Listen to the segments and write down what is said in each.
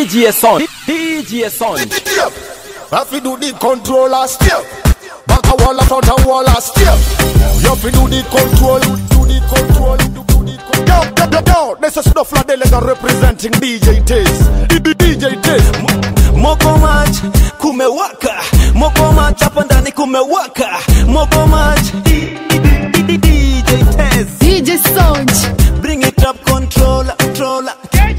DJ Son, DJ Son. Have to do the controller still. Back a wall, front a wall, still. You have to do the control, do the control, do the control. Yo, yo, yo, yo, this is Snuff Delegate representing DJ Taze. DJ Taze. Moko match kumewaka, moko match hapa ndani kumewaka, moko match DJ Tez. DJ Sonj. Bring it up controller, controller.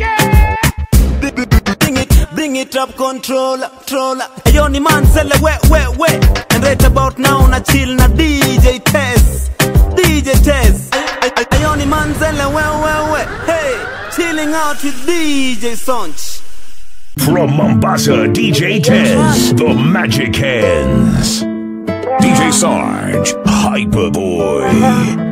Bring it, bring it up controller, controller. Ayo ni man sele we we we. And right about now na chill na DJ Tez. DJ Tez. Ayo ni man sele we we we. Hey, chilling out with DJ Sonch. From Mombasa, DJ Tez, the Magic Hands. DJ Sarge, Hyperboy.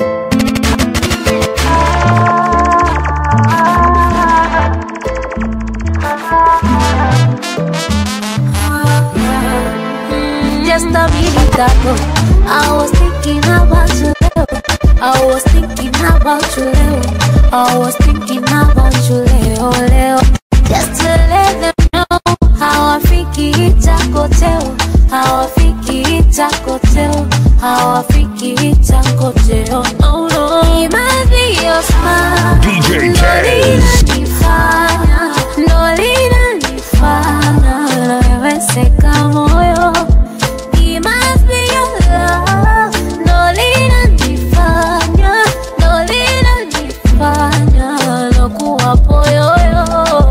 Just a minute ago, I was thinking about you. I was thinking about you. Leo. I was thinking about you. Leo, Leo. Just to let them know how I freaky itakoteo. How I freaky itakoteo. How I freaky itakoteo. No, no. It might be your smile. DJ Ndo Tez. linanifanya, ndo linanifanya naweweseka moyo. It must be your love, ndo linanifanya, ndo linanifanya nakuwa poyoyo.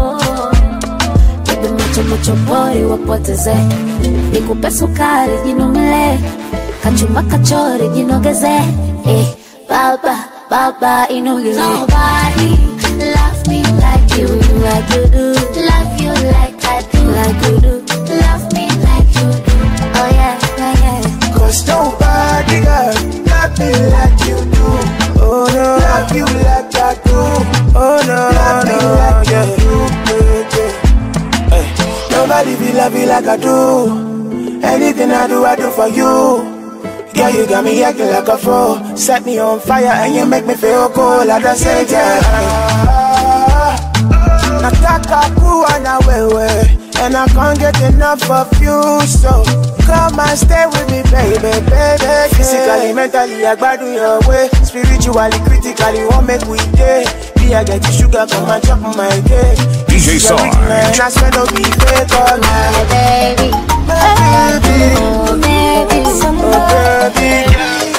Nipe macho macho boy wapoteze, nikupe sukari jinomele, kachuma kachori jinogeze, eh, baba baba inogeze. Nobody love me like you, like you do. Love you like I do, like you do. Love me like you do. Oh yeah, yeah, yeah. Cause nobody got love me like you do. Oh no, love you like I do. Oh no, love me like you do. Yeah, yeah. Hey, nobody feel love you like I do. Anything I do, I do for you. Girl, you got me acting like a fool. Set me on fire and you make me feel cool at the same time. Nataka kuwa na wewe And I can't get enough of you So come and stay with me baby, baby yeah. Physically, mentally, I gbadu your way Spiritually, critically, what make we day Be I get you sugar, come and chop my cake DJ Sarge. Man, I swear no be fake all My baby, baby, oh baby, some oh baby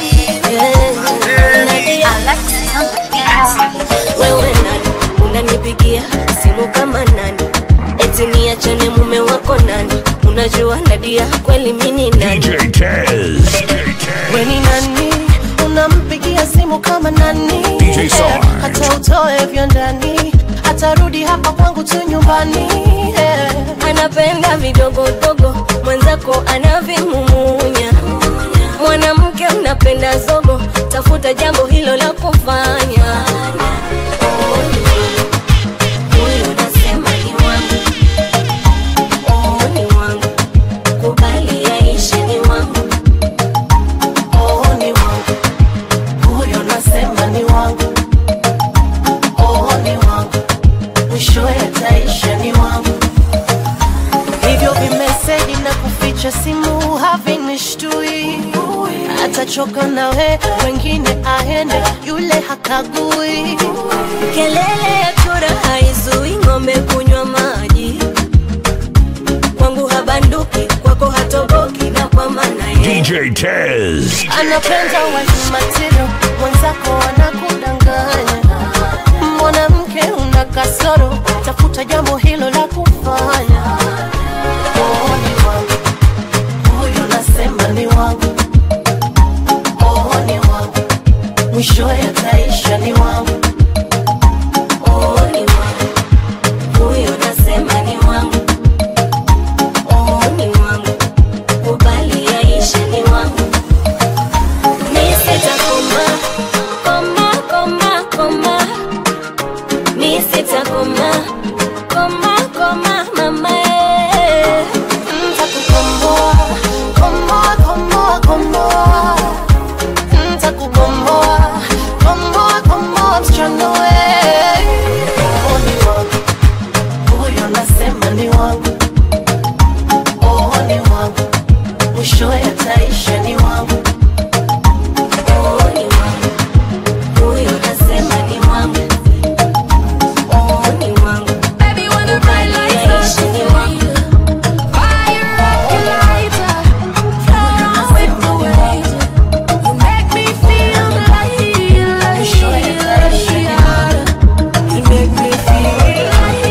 wewe nani unanipigia simu kama nani eti niachane mume wako nani unajua nadia kweli mini nani DJ Tez. weni nani unampigia simu kama nani DJ Eh, Sarge. hata utoe vya ndani atarudi hapa kwangu tu nyumbani eh. anapenda vidogodogo mwenzako anavimumunya mwanamke unapenda zogo tafuta jambo hilo la kufanya Huyu nasema ni wangu. Oh, ni wangu. Kubali yaishe ni wangu. Oh, ni wangu huyo nasema ni wangu oh, ni wangu mwishowe ataisha ni wangu hivyo vimeseji na kuficha simu havinishtui atachoka nawe wengine aende yule hakagui Kelele ya chura haizui ng'ombe kunywa maji. Kwangu habanduki, kwako hatoboki, na kwa maana ye DJ Tez. anapenda wife material, mwenzako anakudanganya. Mwanamke una kasoro, tafuta jambo hilo la kufanya. Oh, ni wangu huyu, nasema ni wangu. Oh, ni wangu mwishowe ataisha ni wangu. oh, ni wangu. Huyo nasema ni wangu. Oh, ni wangu. Kubali yaishe ni wangu. Mi sitakoma, koma, utasema ni wangu oh ni wangu mwisho yataisha ni wangu oh ni wangu huyo utasema ni wangu oh ni wangu Baby, when the bright lights Yaishi are ni wangu fire up your lighter, float on with the waves. You make me feel like, Mwisho yataisha ni wangu You make me feel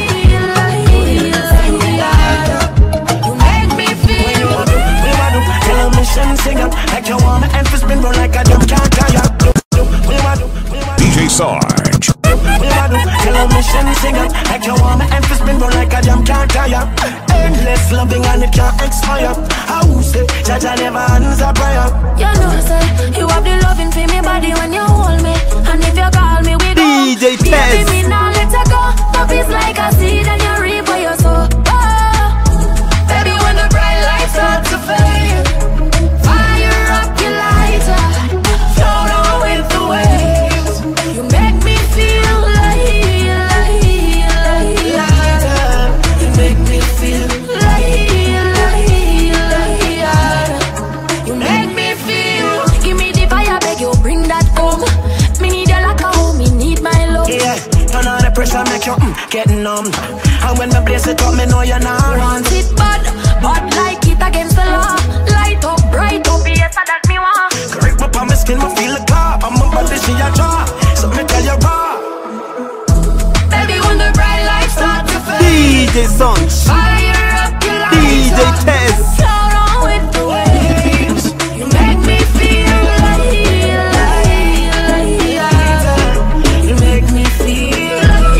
you make me feel. Tell a mission singer like you want my emphasis spin round like a drum can't tire. We want to, we want DJ Sarge. we want to tell a mission singer like you want my emphasis spin round like a drum can't tire. Endless loving and it can't expire. How say Jaja never answer prayer. You know, say you have the loving for me body when you hold me, and if you call me, we go. DJ Baby, Tez. me now let her go. Love is like a seed and you reap what you sow. Oh, baby, when the bright lights start to fade, fire up your lighter, float on with the waves. You make me feel like, like, like, like. You make me feel like, like, like. You make me feel. Give me the fire, beg you bring that home. Me need you like a home, me need my love. Yeah, turn on the pressure, make you mm, get numb. And when the blaze it up, me know you're not run. Want it bad, but like it against the law. Light up, bright up, yes, that me want. Correct up on my skin, me feel the car. I'm a body, she a draw. So me tell you raw. Baby, when the bright lights start to fade, DJ Sonch, fire up your lights. DJ Tez. Float on with the waves. You make me feel like, like, like, like. You make me feel.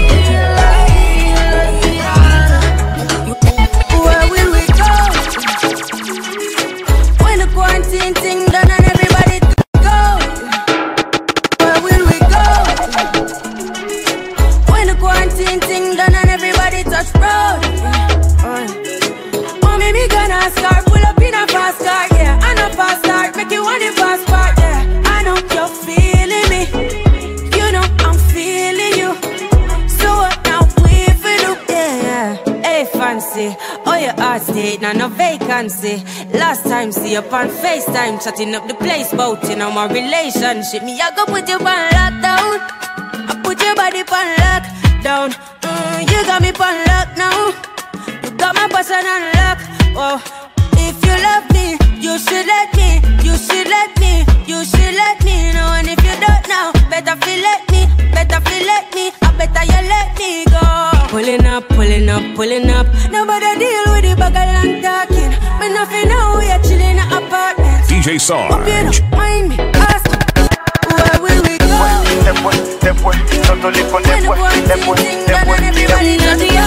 Where will we go? When the quarantine thing done and everybody go. Where will we go? When the quarantine thing done and everybody touch road. Oh, maybe gonna start pull up in a fast car, yeah. I know fast start, make you want the fast part, yeah. I know you're feeling me. You know I'm feeling you. So what now we for do? Yeah, hey fancy. Oh your heart state, now no vacancy. Last time see you on FaceTime, chatting up the place, bout you know my relationship. Me I go put you on lockdown. I put your body on lockdown. Mm, you got me on lock now. You got my person on lock. Oh, if you love me, you should let me. You should let me. You should let me know. And if you don't know, better feel let me. Better feel let me. I better you let me go. Pulling up, pulling up, pulling up. Nobody deal with the bag and talking. Me nothing know we are chilling in an apartment. DJ Hope you Sarge. don't mind me. Ask where will we go? When the quarantine done and everybody knows the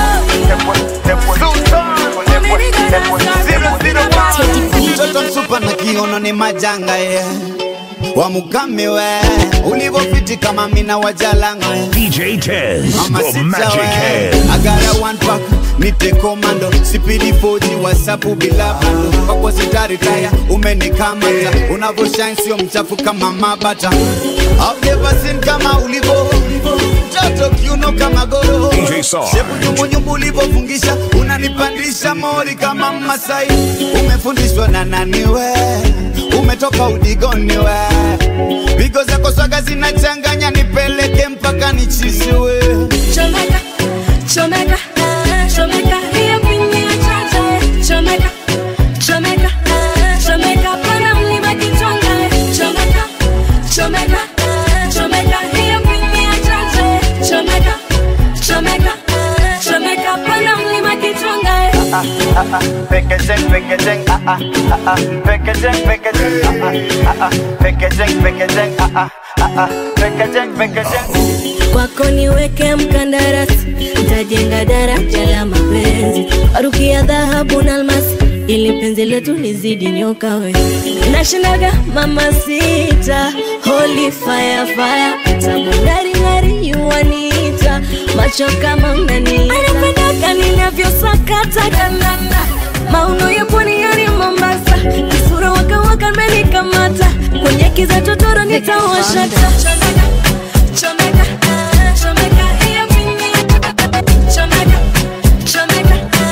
mtoto msupa na kiono ni majanga ye wamukame we ulivofiti kama mina wajalanga ye DJ Tez, Mama the sita Magic we Hand. agara one pack nite komando sipidi foji wasapu bila bando kwako sitaritaya umenikamata unavyoshine sio mchafu kama mabata I've never seen kama ulivo mtoto kiuno kama goro DJ Sarge. shepu nyumbunyumbu ulivofungisha unanipandisha mori kama masai umefundishwa na nani we umetoka udigoni we pigo zako swaga zinachanganya nipeleke mpaka nichisiwe Chomeka, chomeka, chomeka, hiyo pini ya chacha, chomeka, chomeka, chomeka, pana mlima kichonga, chomeka, chomeka, chomeka, hiyo pini ya chacha, chomeka, chomeka, chomeka, pana mlima kichonga. Packaging, packaging, ah ah ah ah. Packaging, packaging, ah ah ah ah. Packaging, packaging, ah ah ah ah. Packaging, packaging. kwako niweke mkandarasi, ntajenga daraja la mapenzi, aruki ya dhahabu na almasi, ili penzi letu lizidi nyoka we. Nashindaga mama sita, holy fire fire, tamu ngari ngari yuanita, macho kama unani anapendaga ninavyosakata kanana mauno ya pwani yani Mombasa, kisura waka waka menikamata, kwenye kiza totoro nitawashata Chomeka, chomeka, hiyo pini ya chacha, chomeka, chomeka,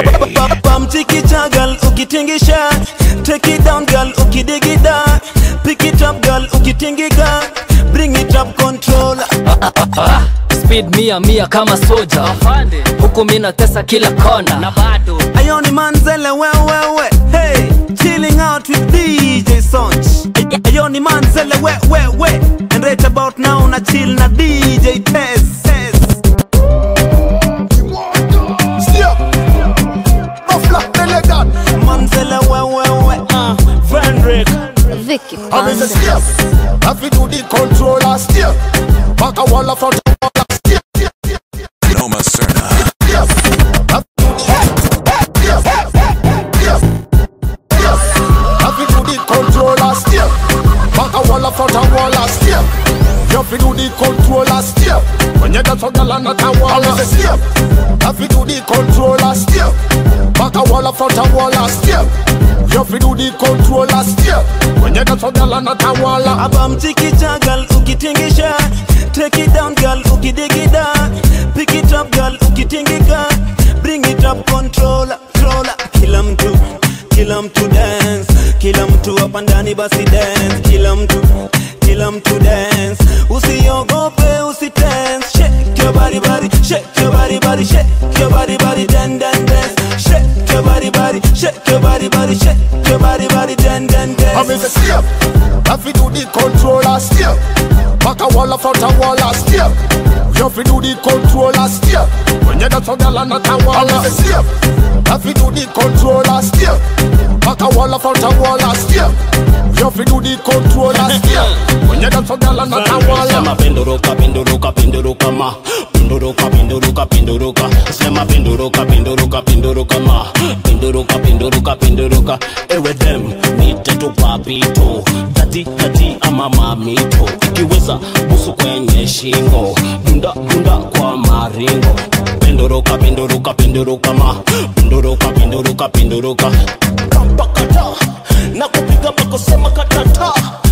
Pamchikicha girl ukitingisha Take it down girl ukidigida Pick it up girl ukitingika Bring it up control speed mia mia kama soja huku mi natesa kila kona na bado Ayoni Manzele wewewe Hey Chilling out with DJ Sonch Ayoni Manzele wewewe And right about now na chill na DJ Tess Tess Step. Buffalo, elegant. Manzele wewewe uh, Frederick Vicky I mean, the step. Have to do the controller step. Back a wall of front a wall of step. Noma Serna. Step. Have to do the step. Step. Step. Have to do the controller step. Back a wall of front a wall of step. You have to do the controller step. When you dance on the land at a wall of step. Have to do the controller step. Back a wall of front a wall of step. You have to do the controller step. When you dance on the land at a wall of Abamchikicha girl ukitingisha Take it down girl ukidigida Pick it up girl ukitingika Bring it up controller controller Kila mtu kila mtu dance Kila mtu hapa ndani basi dance Kila mtu kila mtu dance Usiogope usitense Shake your body body Shake your body body Shake your body body Dan dan dance Shake your body body Shake your body body Shake your body body Dan dan I mean dance the step. Have to do the controller step. Back a wall of front a wall of step. You have to do the controller step. When you dance on the land at a wall of step. Have to do the controller step. Back a wall of front a wall of step. You have to do the controller step. When you dance on the land at a wall Sema of penduruka penduruka penduruka ma penduruka penduruka penduruka sema penduruka penduruka penduruka ma penduruka penduruka penduruka ewe dem nite tu papito tati tati ama mamito ikiweza busu kwenye shingo dunda dunda kwa maringo penduruka penduruka penduruka ma penduruka penduruka penduruka kampakata na kupiga makosema katata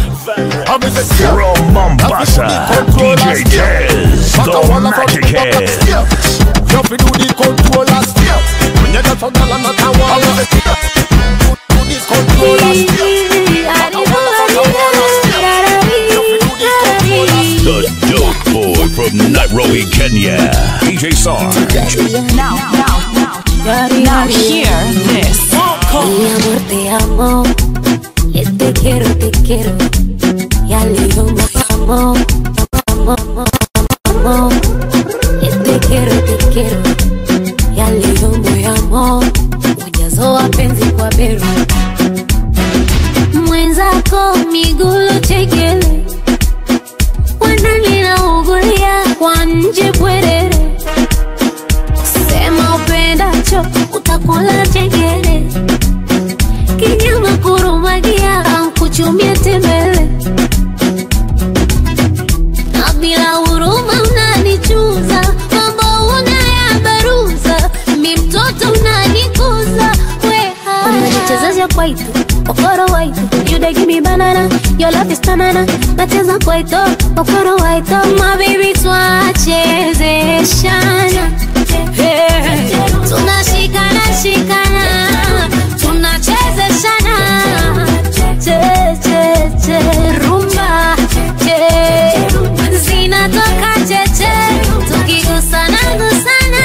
I mean the step. From Mombasa, DJ Tez, the Magic Head. You have to do the controller step. When you dance on the land at a wall of step. Do do the controller step. Back a wall of front a wall of step. You have to do the controller step. The dope boy from Nairobi, Kenya. DJ Sarge. Now, now, now, now hear this. Mi amor, te amo. Eh, Te quiero, te quiero. Ya leo amo, amo, amo, amo. Eh, Te quiero, te quiero. Ya leo amo. Ujazo wa penzi kwa beru. Mwenzako migulu chekele. Wanani naugulia kwa nje bwerere. Sema upendacho utakula chengele kinyama kurumagia kuchumia tembele na bila huruma unanichuza mambo unayabaruza mi mtoto unanikuza weha unanichezesha kwaito okoro waito you dey give me banana your love is banana nacheza kwaito okoro waito my baby twachezeshana Hey. tunashikana shikana tunachezeshana che che che rumba che zinatoka cheche tukigusana gusana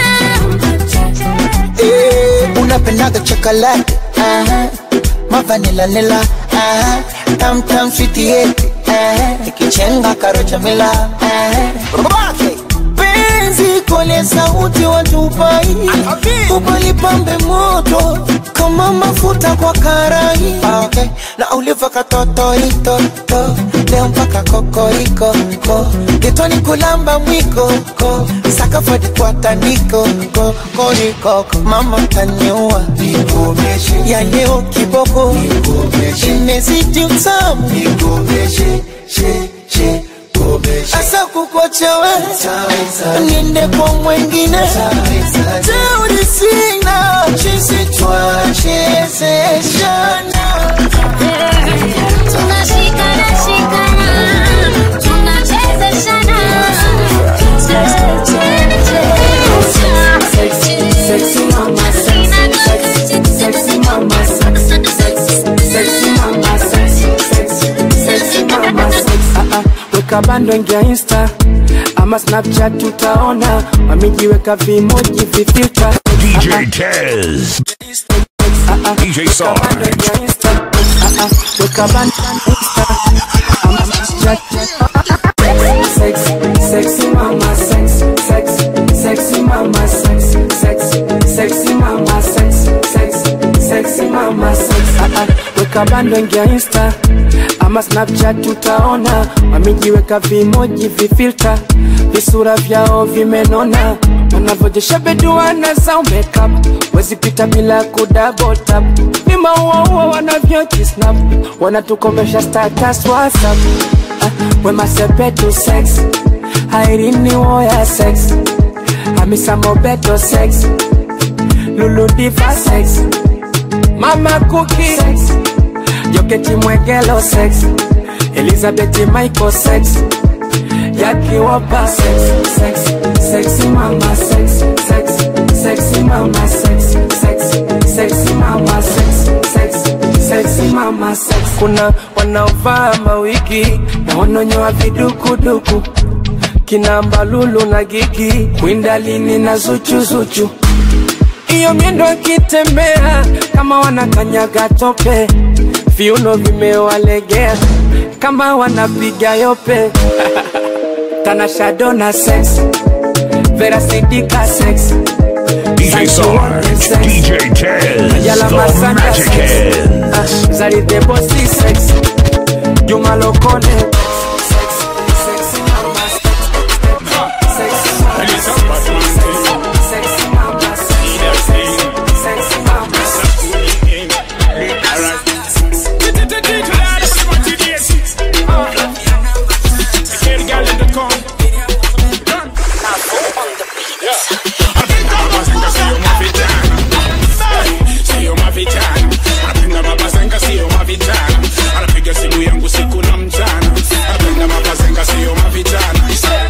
Eh, unapendaga chocolate aha. mavanila nila aha. tam tam switi yeti ikichenga karocha mila aha. Roke. penzi kole sauti watupai ubalipambe moto kama mafuta kwa karai Ah, okay. na uliva katotoitoto leo mpaka kokoriko ko getoni kulamba mwiko ko sakafadi kwa tandiko ko korikoko mama taniua ya leo kiboko imezidi utamu asa kukochewe niende kwa mwengine teuri sina chisi twachezeshana tunashikana shikana tunachezeshana che che che Sexy mama, sexy weka bando ingia insta ama snapchat tutaona wamejiweka vimoji vifilta DJ Tez. DJ Sarge. weka bando insta ama snapchat sex sexy mama sex sex sexy mama sex sex sexy mama sex sex sexy mama sex ah, ah. weka bando ingia insta ama snapchat tutaona wamejiweka vimoji vifilta visura vyao vimenona wanavyojesha beduana zao makeup wezipita bila kudabotap ni mauaua wanavyojisnap wanatukomesha status whatsapp ah, wemasepetu sex airini woya sex hamisa mobeto sex luludiva sex mama kuki sex joketi mwegelo sex elizabeth michael sex yakiwopa sex sex sexy mama sex sex sexy mama sex sex sexy mama sex sex sexy mama sex kuna wanaovaa mawigi na wanonyoa vidukuduku kina mbalulu na gigi kwindalini na zuchuzuchu iyo miendo akitembea kama wanakanyaga tope viuno vimewalegea kama wanapiga yope tanashadona sex verasidika sex DJ Sarge. DJ Tez. Yala The Masanja Magic sex Hands. Ah, Zaridebosi sex Juma Lokole Sio mavijana, anapenda mabazenga, sio mavijana, anapiga simu yangu siku na mchana, anapenda mabazenga, sio mavijana,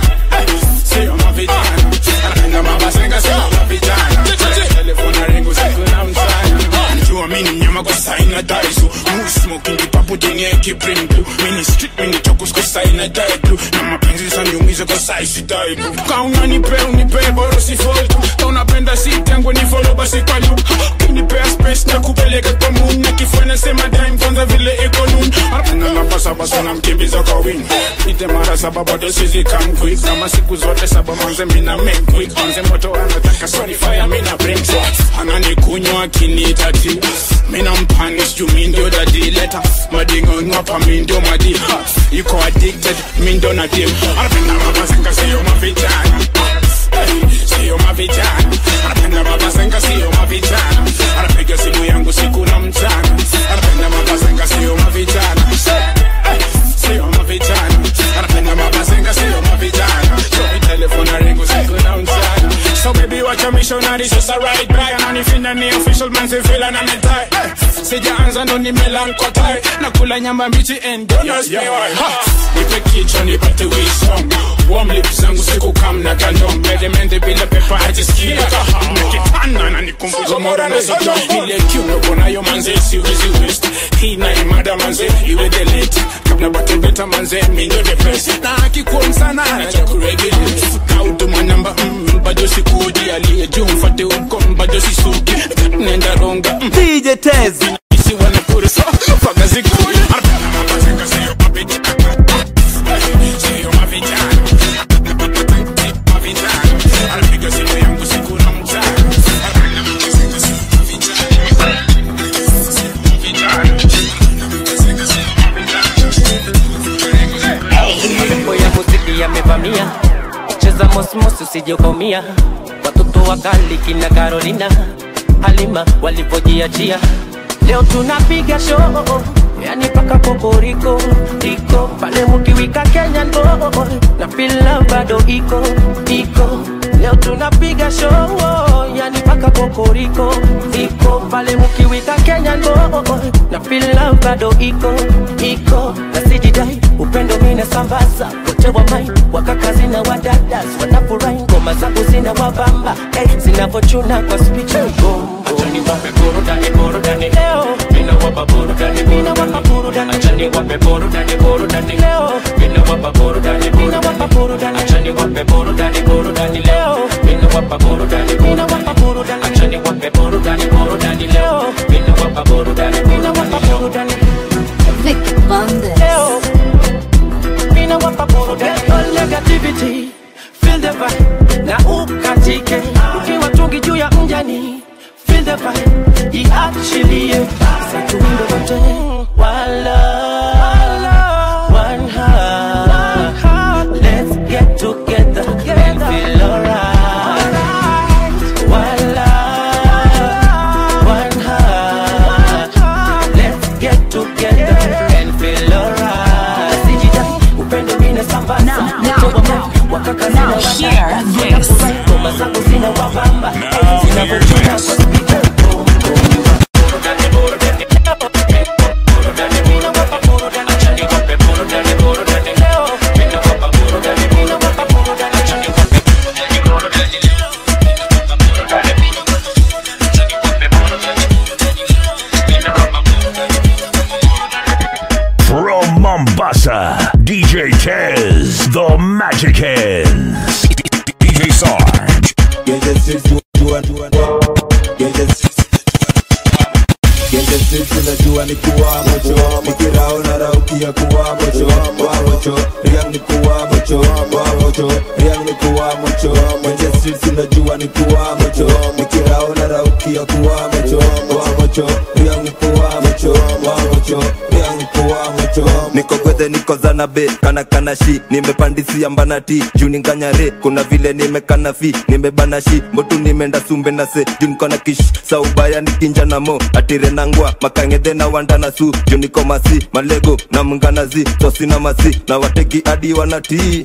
sio mavijana, anapenda mabazenga, sio mavijana, telefona rengu siku na mchana, najua mimi ni mnyama kwa saina daisu, mu smoking kipapo jenye kibring blue, mini street mini chokus kwa saina die blue, na mapenzi saniumiza kwa saisi die blue, kauna nipe unipe boro si fault, kaunapenda si tangu ni follow basi kwa loop, kinipea space na kupeleka kwa moon, na kifanya sema time kwanza vile iko noon, anapenda namba saba sana mkimbiza kwa wing, ite mara saba bado sizi come quick, kama siku zote saba manze mina make quick, manze moto anataka sorry fire mina bring so, ananikunywa akiniita tea, mina mpanish juu mi ndio dadi leta madingo ngapa mi ndio madi ha, yuko addicted mi ndio na dim anapenda mabazenga sio mavijana Hey, sio mavijana anapenda mabazenga sio mavijana anapiga simu yangu siku na mchana anapenda mabazenga sio mavijana Hey, sio mavijana anapenda mabazenga sio mavijana so telefona ringu siku na mchana so baby wacha missionary just a right back ananifinda ni official man si feel na metai sijaanza ndo nimelankotai nakula nyama mbichi and don't ask me why Ha! nipe kichwa nipate wisdom warm lips zangu siku kam na kandom mede mende bila pepa ajisikia kaham nikipanda na nikumbuza mora na sito ile kiuno konayo manze siwezi west hii na imada manze iwe delete kabla bate beta manze minyo the best na akikuwa sana na chakuregulate na utuma namba mm, bado sikuji aliye juu mfate uko bado sisuki nenda ronga mm. DJ Tez isi wanapura so faga zikuji anapenda mabazenga sio mabiti sio mavijana mavijana anapiga simu yangu siku na mchana anapenda mabazenga sio mavijana Mambo ya muziki yamevamia, cheza mosmos usije ukaumia. Watoto wakali kina Carolina, Halima walivyojiachia, leo tunapiga show yani paka kokoriko iko pale mukiwika Kenya ndo na fila bado iko iko leo tunapiga show yani paka kokoriko iko pale mukiwika Kenya ndo na fila bado iko iko na sijidai upendo mina sambaza wote wa mai wakakazi na wadadas wanafurahi ngoma zangu zina wabamba hey, zinavochuna kwa spichi Achani wape burudani burudani leo mina wapa burudani mina wapa burudani achani wape burudani burudani leo mina wapa burudani burudani achani wape burudani burudani leo mina wapa burudani mina wapa burudani achani wape burudani burudani leo mina wapa burudani mina wapa burudani Vic Bandes. leo mina wapa burudani all negativity feel the vibe na ukatike ukiwa tungi juu ya mjani feel the vibe iachilie satundo wote wala one heart let's get together and feel alright wala one heart let's get together and feel alright sijida upendo mine sambaza wakaka Now hear this. ngoma zangu zina wabamba zinavyochuna kwa spika From Mombasa, DJ Tez, the Magic Hands. DJ Sarge. unajua ni kuwa mocho nikiraona raukia kuwa mocho wa mocho riang ni kuwa mocho wa mocho riang ni kuwa mocho kwenye streets unajua ni kuwa mocho nikiraona raukia kuwa mocho wa mocho riang ni kuwa mocho wa mocho riang ni kuwa mocho niko gwethe niko zanabe kana kana shi nimepandisia mbanati juu ninganyare kuna vile nimekana fi nimebana shi mbotu nimeenda sumbe na se juu niko na kish saubaya nikinja na mo atire nangwa makangedhe na wanda na su juu niko masi malego na mnganazi tosi na masi na wategi adi wanatii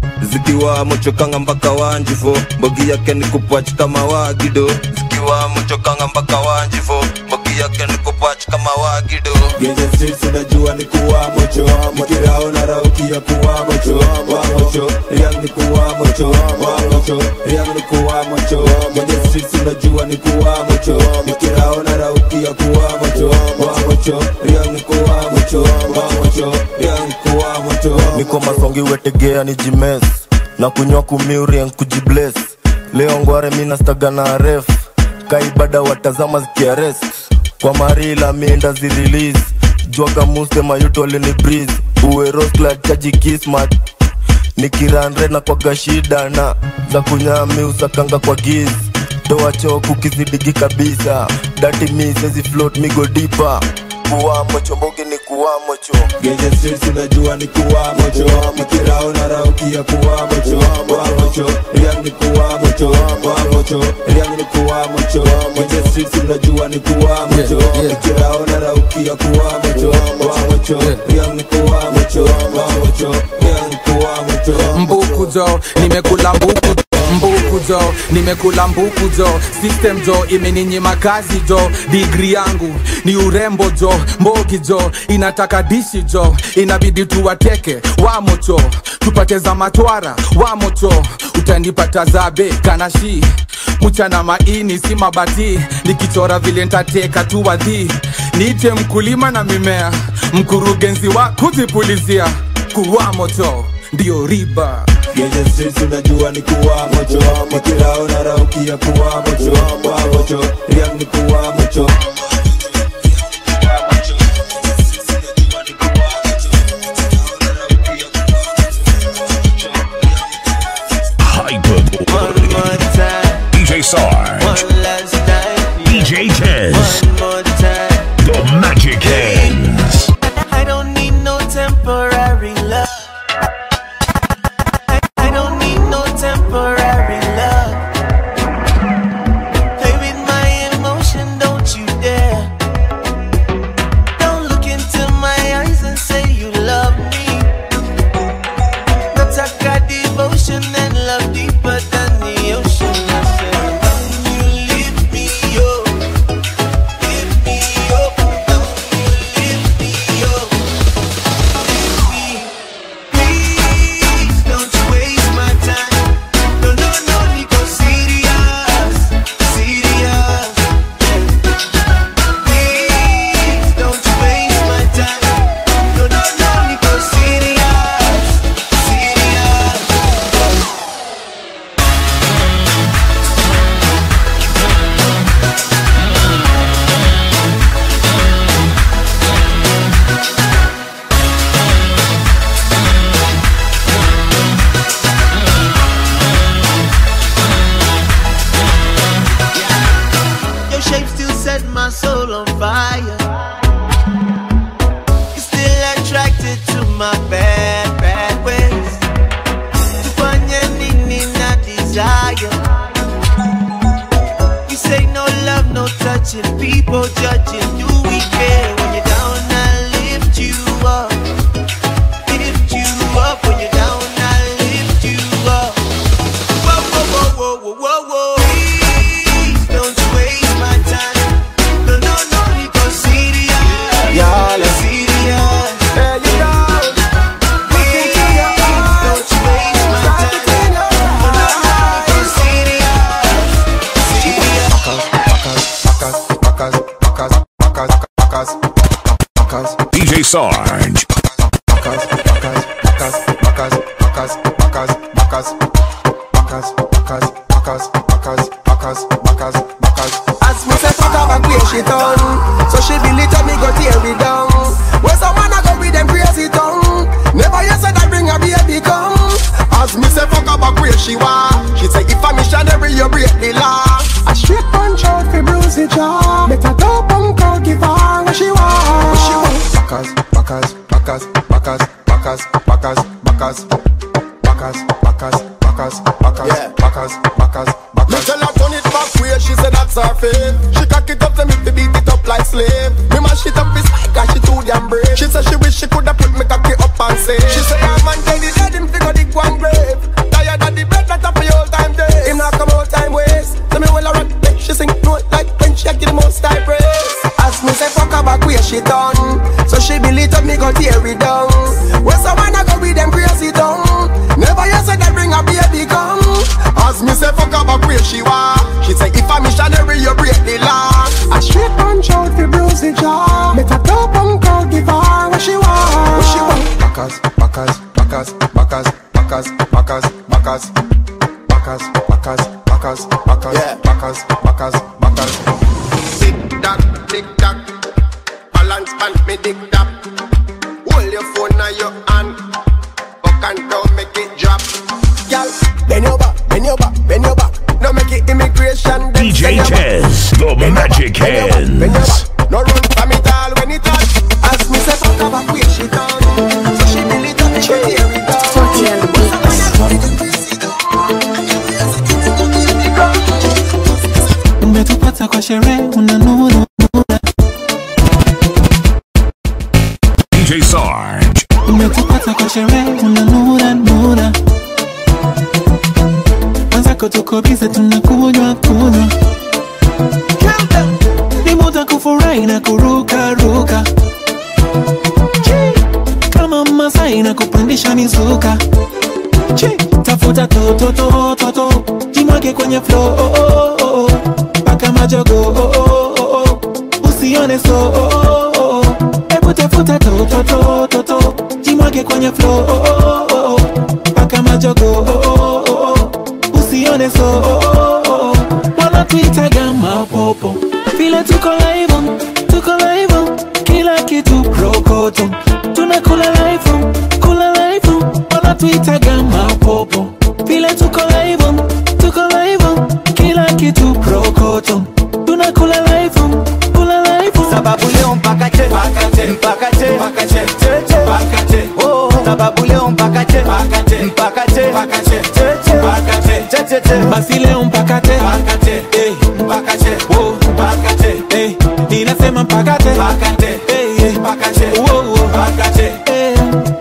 zikiwa mochokanga mpaka wanjifo mbogi yake ni kupwach kama wagido zikiwa mochokanga mpaka wanjifo mbogi yake ni kupwach kama wagido Genje streets unajua ni kuwa mocho nikiraona raukia kuwa mocho wa mocho riang ni kuwa mocho wa mocho riang ni kuwa mocho Genje streets unajua ni kuwa mocho nikiraona raukia kuwa mocho wa mocho riang ni kuwa mocho wa mocho riang ni kuwa mocho niko masongi wetegea ni jimes na kunywa kumiurien kujibles leo ngware minastaga na ref kaibada watazama zikiarest kwa marila mienda zirelease jwaga muste mayuto alini breeze uweroskla chaji kismat nikiranre na kwaga shida na za kunyami usakanga kwa giz toa choku kizidigi kabisa dati mi sezi float migo dipa kuwamo chombogi ni kuwamo cho Genje streets unajua ni kuwa mocho nikiraona raukia kuwa mocho wa mocho riang ni kuwa mocho wa mocho riang ni kuwa mocho Genje streets unajua ni kuwa mocho nikiraona raukia kuwa mocho wa mocho riang ni kuwa mocho wa mocho riang ni kuwa mocho mbuku jo nimekula mbuku mbuku jo nimekula mbuku jo system jo imeninyima kazi jo digri yangu ni urembo jo mbogi jo inataka dishi jo inabidi tuwateke wamocho tupate za matwara wamocho utanipata zabe kanashi mchana maini si mabati nikichora vile ntateka tu wadhi niite mkulima na mimea mkurugenzi wa kujipulizia kuwa moto ndio riba Genje streets unajua ni kuwa mocho nikiraona raukia kuwa mocho wa mocho riang ni kuwa mocho Hyper. DJ Sarge. DJ Tez. The Magic Hands. I don't need no temporary love. I, I don't need no temporary love. Play with my emotion, don't you fire. You're still attracted to my bad, bad ways. Tufanye nini na desire. You say no love, no touching, people judging. Do we care when you're down? I lift you up, lift you up when you're down. I lift you up. Whoa, whoa, whoa, whoa, whoa, whoa, whoa. Please don't waste my time. No, no, no, Nico, serious. Y'all. serious. There you go. Please don't waste my time. No, no, no, Nico, serious. Serious. DJ Sarge. As me say fuck her back where she done So she believe that me go tear it down Where some man a go with them crazy tongue Never you said I bring a baby come As me say fuck her back where she want She say if a missionary you break the law A straight punch out fi bruise the jaw Make a dope punk out give her what she want What she want Backers, backers, backers, backers, backers, backers, backers, backers, backers, backers, Yeah. backers, backers, Me backers. tell her turn it back way, she said that's her fave. She cock it up, tell me to beat it up like slave. Me mash it up, it's like cause she too damn brave. She said she wish she coulda put me cocky up and say. She say her man tell the dead him figure the one grave. Tired of the bread that up for your time day. Him not come out time waste. Tell me well I rock, make she sing note like when she give the most high praise. As me say fuck her back where she done So she believe that me go tear it down Where some man a go with them crazy tongue Never you said that bring a baby come As me say fuck her back where she want. She say if a missionary you break the law. A straight punch out fi bruise the jaw Make a dope punk out give her what she want What she want Backers, backers, backers, backers, backers, backers, backers, backers, backers, backers, backers, backers, backers, backers. Tick tock, tick tock. Balance band me dick tap. Hold your phone on your hand. Up and down, make it drop. Girl, bend your back, bend your back, bend your back. No make it immigration. then DJ bend your back. Tez, the Magic Bend your back, bend your Hands. back. No run from it all when it touch. As me say fuck her back where she done So she believe that me go tear it down Forty on the beat. umetupata kwa sherehe unanuna DJ Sarge. umetupata kwa sherehe unanuna nuna mwenzako tuko bize tunakunywa kunywa ni muda kufurahi na kuruka ruka kama masai na kupandisha mizuka Chi, tafuta tototototo jimwage kwenye flo oh, oh, oh, oh. paka majogo oh, oh, oh, oh. usione so oh, oh, oh. hebu tafuta tototototo jimwage kwenye flo oh, oh, oh, oh. paka majogo oh, oh, oh, oh. usione so oh, oh, oh. wanatuitaga mapopo vile tuko live tuko live kila kitu prokoto tunakula live kula live wanatuitaga mapopo vile tuko live tuko live kila kitu prokoto tunakula live kula live sababu leo mpaka che mpaka che mpaka che mpaka che che che mpaka che oh sababu leo mpaka che mpaka che mpaka che mpaka che che che mpaka che che che che basi leo mpaka te mpaka che eh mpaka che oh mpaka che eh ninasema mpaka te mpaka che eh eh mpaka che oh oh mpaka che eh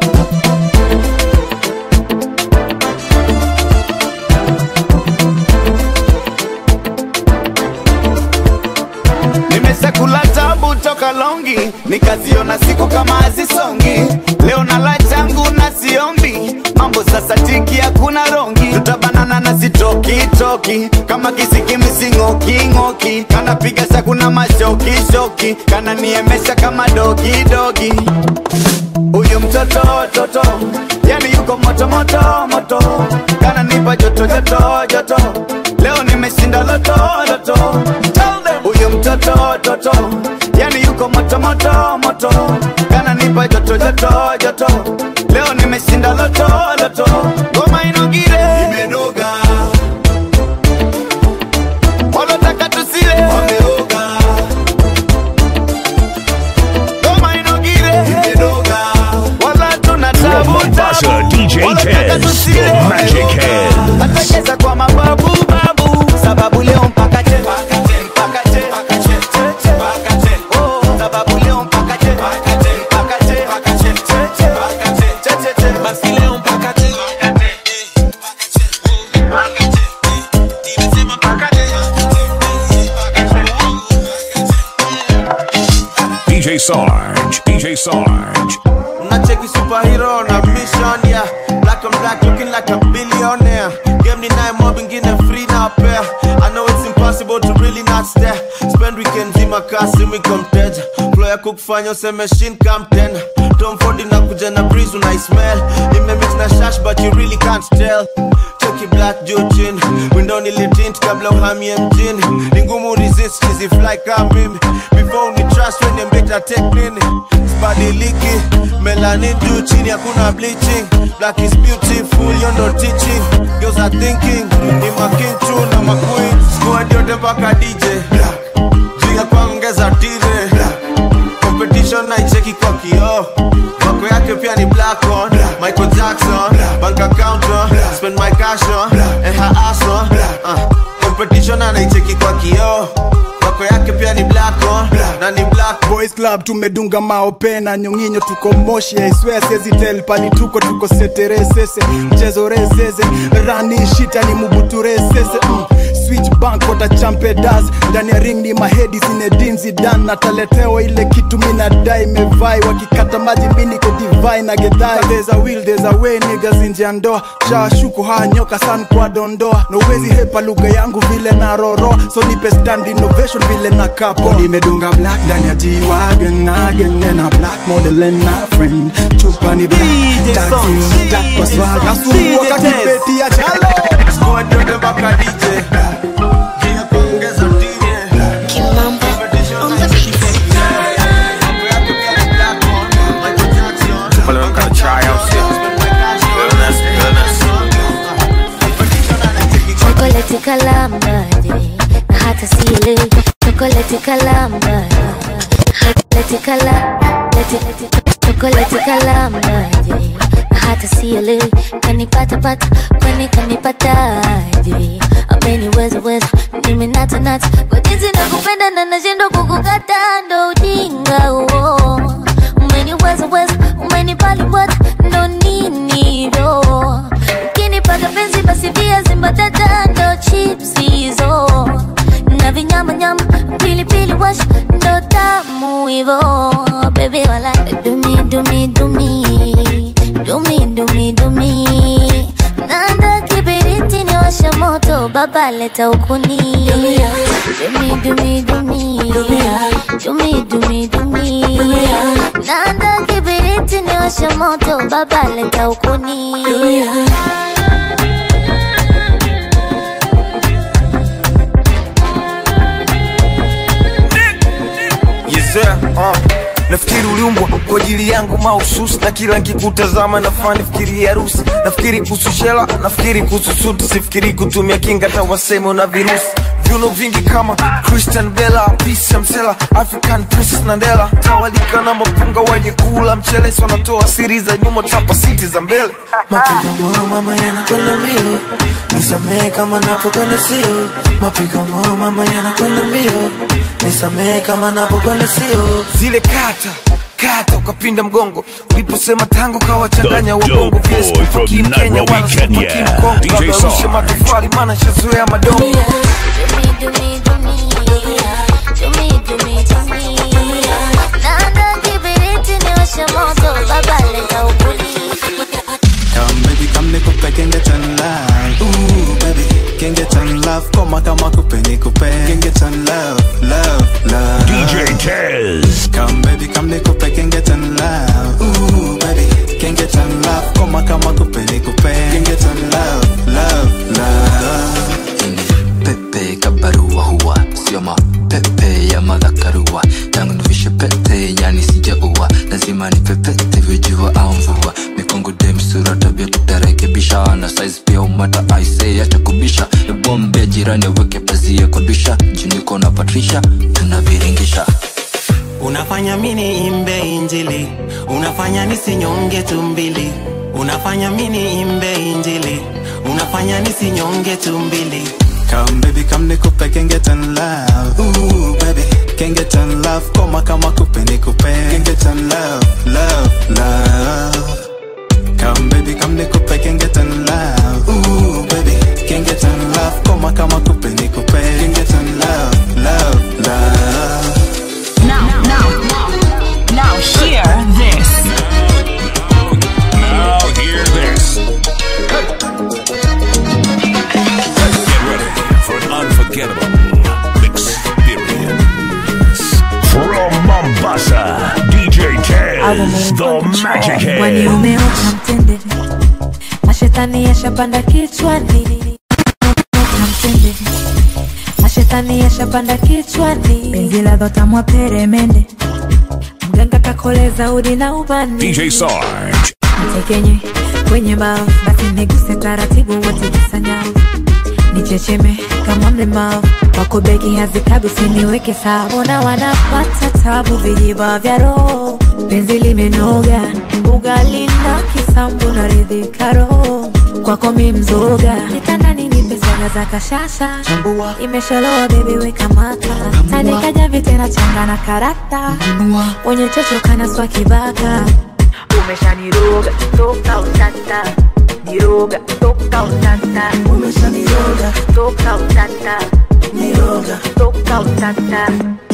nimeshakula tabu toka longi nikaziona siku kama hazisongi leo na la changu na siombi mambo sasa tiki hakuna rongi tutabanana na sitokitoki kama kisikimisingokingoki kanapiga sakuna mashokishoki kananiemesha kama dogidogi huyu mtoto toto yani yuko moto moto moto kananipa joto joto joto leo nimeshinda loto loto Tell them. huyu mtoto toto yani yuko moto moto moto kananipa joto joto joto leo nimeshinda loto loto ngoma inogire imenoga walotaka tusile wameoga Sarge, DJ Sarge. Nacheki superhero na mission yeah Black on black looking like a billionaire Game ni naye mob ingine free na pair I know it's impossible to really not stare Spend weekend zima kasi wiko mteja Flow ya kukufanya useme shin come ten Tom Ford inakuja na breeze unaismell Imemix na shash but you really can't tell Cheki black juu chini Window nilitint kabla uhamie mjini Ni ngumu resist hizi fly kama mimi Before uni trust when mbeta take nini Sibadiliki Melanin juu chini hakuna bleaching Black is beautiful you no teaching Girls are thinking Ni making true na maqueen Squad yote mpaka DJ Juu ya kuongeza tire Competition naicheki kwa kioo Wako yake pia ni black on Michael Jackson Bank account on Spend my cash on And her ass on uh, Competition anaicheki kwa kioo Wako yake pia ni black on Na ni black boys club tumedunga maopena nyonginyo tuko moshi aiswea sezitel pali tuko tuko seteresese mchezo resese rani shita ni mubuturesese mm. switch bank watachampe das ndani ya ring ni mahedi zinedinzi dan nataletewa ile kitu minadai mevai wakikata maji miniko divai na gedhai there's a will there's a way niggas nje ya ndoa shawashuku haya nyoka san kwa dondoa nowezi hepa lugha yangu vile na roro so nipe stand innovation vile na kapo nimedunga black ndani ya G-Wagon again and a black model and a friend chupa ni black taxi black kwa swag nasumbua kakipeti ya chalo Squad yote mpaka DJ Juu ya kuongeza tire Kimamba on the chokoleti kalamaje na hata sile chokoleti kalamaje chokoleti kala leti leti chokoleti kalamaje na hata sile kanipata pata kwani kanipataje ameniweza weza nimenata nata kwa jinsi nakupenda na nashindwa kukukata ndo ujinga huo umeniweza weza umenipaliwata ndo nini hivyo ukinipaga penzi basi viazi mbatata ndo chips hizo na vinyamanyama pilipili wash ndo tamu hivo bebi wala dumi dumi dumi dumi dumi dumi nanda kibiriti ni washa moto baba leta ukuni dumi dumi dumi dumi dumi dumi nanda kibiriti ni washa moto baba leta ukuni Yezea, uh. nafikiri uliumbwa kwa ajili yangu mahususi na kila nkikutazama nafaa nifikiri harusi nafikiri kuhusu shela nafikiri kuhusu suti sifikiri kutumia kinga hata waseme na virusi viuno vingi kama christian bela pisa msela african princess nandela tawalika na mapunga wenye kula mchele si wanatoa siri za nyuma tapa siti za mbele Mapigo moyo mama yanakwenda mbio, nisamehe kama napokwenda sio. Mapigo moyo mama yanakwenda mbio, nisamehe kama napokwenda sio. zile kata kata ukapinda mgongo uliposema tango kawachanganya The wabongo dope vile boy from sikupaki mkenya Nairobi, wala sikupaki Kenya. mkongo DJ Labda rushe Sarge. matofali maana shazoea madogo nanda kibiriti ni washa moto baba leta ukuni Come baby, come nikupe can get on love. Ooh baby, can get on love. Koma kama kupe nikupe can get on love, love, love. DJ Tez. Come baby, come nikupe can get on love. Ooh baby, can get on love. Koma kama kupe nikupe can get on love, love, love. pepe kabarua huwa sio mapepe ya madhakarua tangu nivishe pete yani sijaua lazima nipepete vyojua au mvua mikongo dem sura tabia tutarekebisha na size pia umata aise acha kubisha ebombe jirani aweke pazia kwa disha juniko na patrisha tunaviringisha unafanya mini imbe injili unafanya nisinyonge tumbili unafanya mini imbe injili unafanya nisinyonge tumbili Come baby, come nikupe can get on love. Ooh baby, can get on love. Koma kama kupe nikupe can get on love, love, love. Come baby, come nikupe can get on love. Ooh baby, can get on love. Koma kama kupe nikupe can get on love, love, love. Now, now, now. Tez, the Magic Mwani Head. umeota mtende mashetani yashapanda kichwani Umeota mtende mashetani yashapanda kichwani penzi la dhotamwa peremende mganga kakoleza udi na ubani DJ Sarge. mtekenye kwenye bao basi niguse taratibu watikisanya nichecheme kama mlemavu wako begi hazikabi usiniweke sawa ona wanapata tabu vijiba vya roho penzi limenoga ugali na kisambu na ridhika roho kwako mi mzoga kitandani nipe soga za kashasha imesholoa bebi weka maka tandikaja vitena changa na karata wenye chocho kana swa kibaka umeshaniroga toka utata niroga toka utata umeshaniroga toka utata niroga toka utata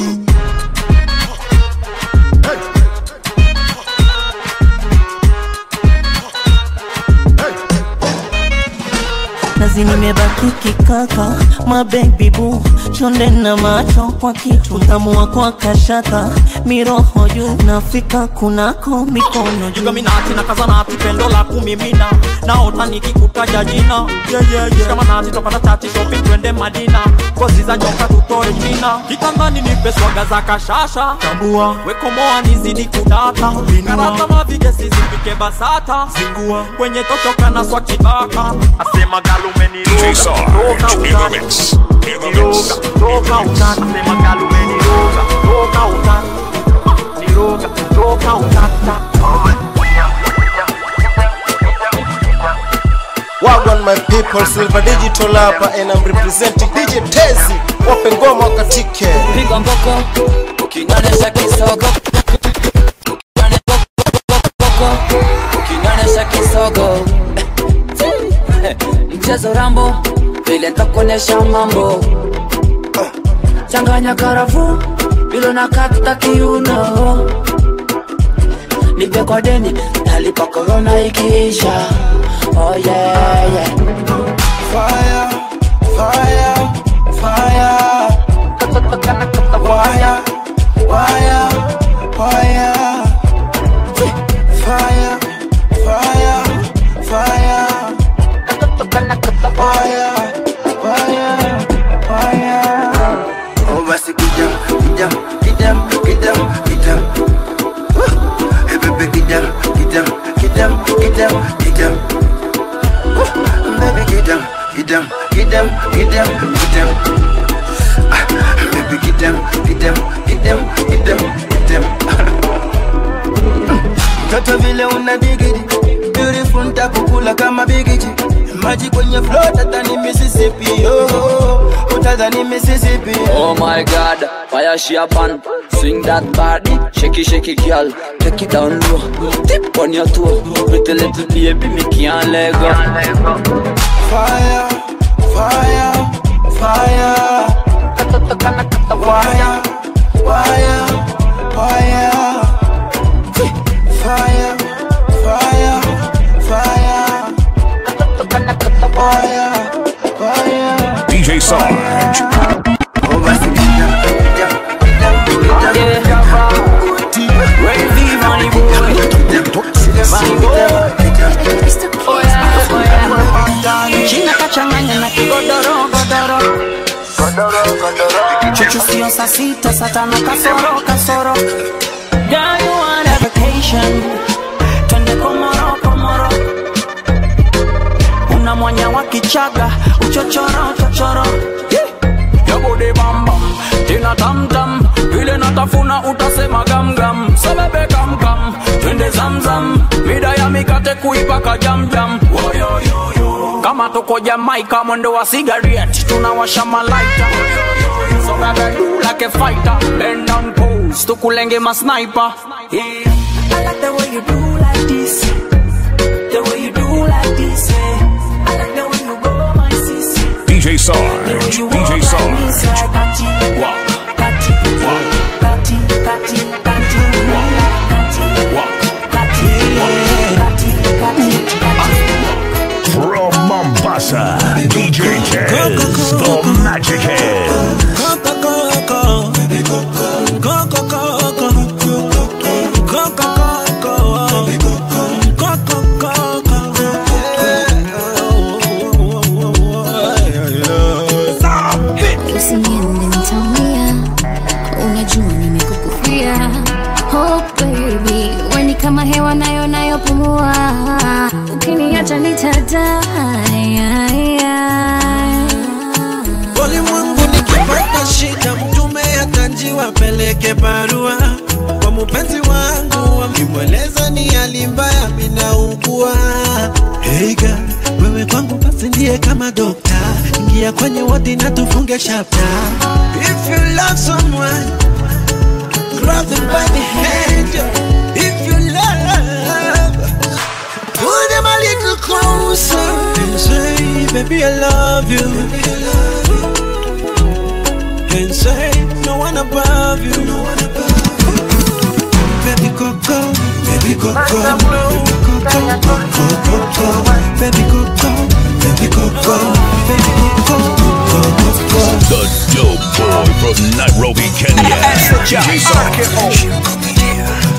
nazi nimebaki kikaka mabebi bu chonde na macho kwa kitu tamua kwa kashaka miroho juu nafika kunako mikono juu jugaminati na kazanati pendo la kumimina naota nikikutaja jina yeah, yeah, yeah. shikamanati topata tati shopping twende madina kozi za nyoka tutoe china kitandani nipe swaga za kashasha tambua wekomoa nizidi kudata karata mavigesi zipike basata zingua kwenye tochoka na swa kibaka asema galume DJ Sarge in the mix. In the mix. toka utata asema galume niroga toka utata niroga toka utata Wagwan my people, Silver Digital hapa and I'm representing DJ Tezi. Wape ngoma wakatike. piga mboko ukinyonyesha kisogo ukinyonyesha kisogo mchezo rambo vile ntakuonyesha mambo changanya karafu ilo nakata kiuno nipe kwa deni talipa korona ikiisha oh yeah, yeah. Fire, fire, fire. Wire, wire, wire. Fire, fire, fire. Wire, wire, wire. Oh, basi kijam, kijam, kijam, kijam, kijam. Woo. Hey, baby, kijam, kijam, kijam, kijam, kijam. Woo. Baby, kijam, kijam, kijam, kijam, kijam. Ah, Baby, kijam, kijam, kijam, kijam, kijam. Toto vile una digidi Beautiful ntakukula kama bigiji Maji kwenye flow tadhani Mississippi oh, Utadhani Mississippi Oh my god, fire she a pan Swing that body, shake it, shake it girl Take it down low, tip on your toe Pretty little baby, me can't let go Fire, fire, fire Wire, wire, wire Fire, fire, fire Wire, wire DJ Sarge. China kachanganya na kigodoro godoro chuchu sio saa sita saa tano kasoro kasoro Girl, you want a vacation twende komoro komoro una mwanya wa kichaga uchochoro chochoro yabode bambam tena tamtam vile natafuna utasema gamgam sebebe kamkam twende zamzam mida ya mikate kuipaka jamjam kama tuko jamaika mwendo wa sigaret tunawasha malaita so baby do like a fighter bend down pose tukulenge masniper yeah. I like the way you do like this the way you do like this eh. I like the way you go my sis DJ Sarge. DJ Sarge. From Mombasa, DJ Tez, the Magic Head. Oh baby, weni kama hewa nayo nayopumua, ukiniacha nitadai. Ulimwengu nikipata shida, mtume atanjiwa peleke barua kwa mupenzi wangu, wakimweleza ni hali mbaya, minaugua. Hey girl, wewe kwangu basi ndiye kama dokta, ingia kwenye wodi na tufunge chapter. If you love someone, grab them by the hand. If you love, pull them a little closer and say, baby I love you. And say, no one above you. No one above you. Baby Coco, baby Coco, baby Coco, Coco, Coco, baby Coco, baby Coco, baby Coco, Coco, Coco. The dope boy from Nairobi, Kenya. DJ Sarge.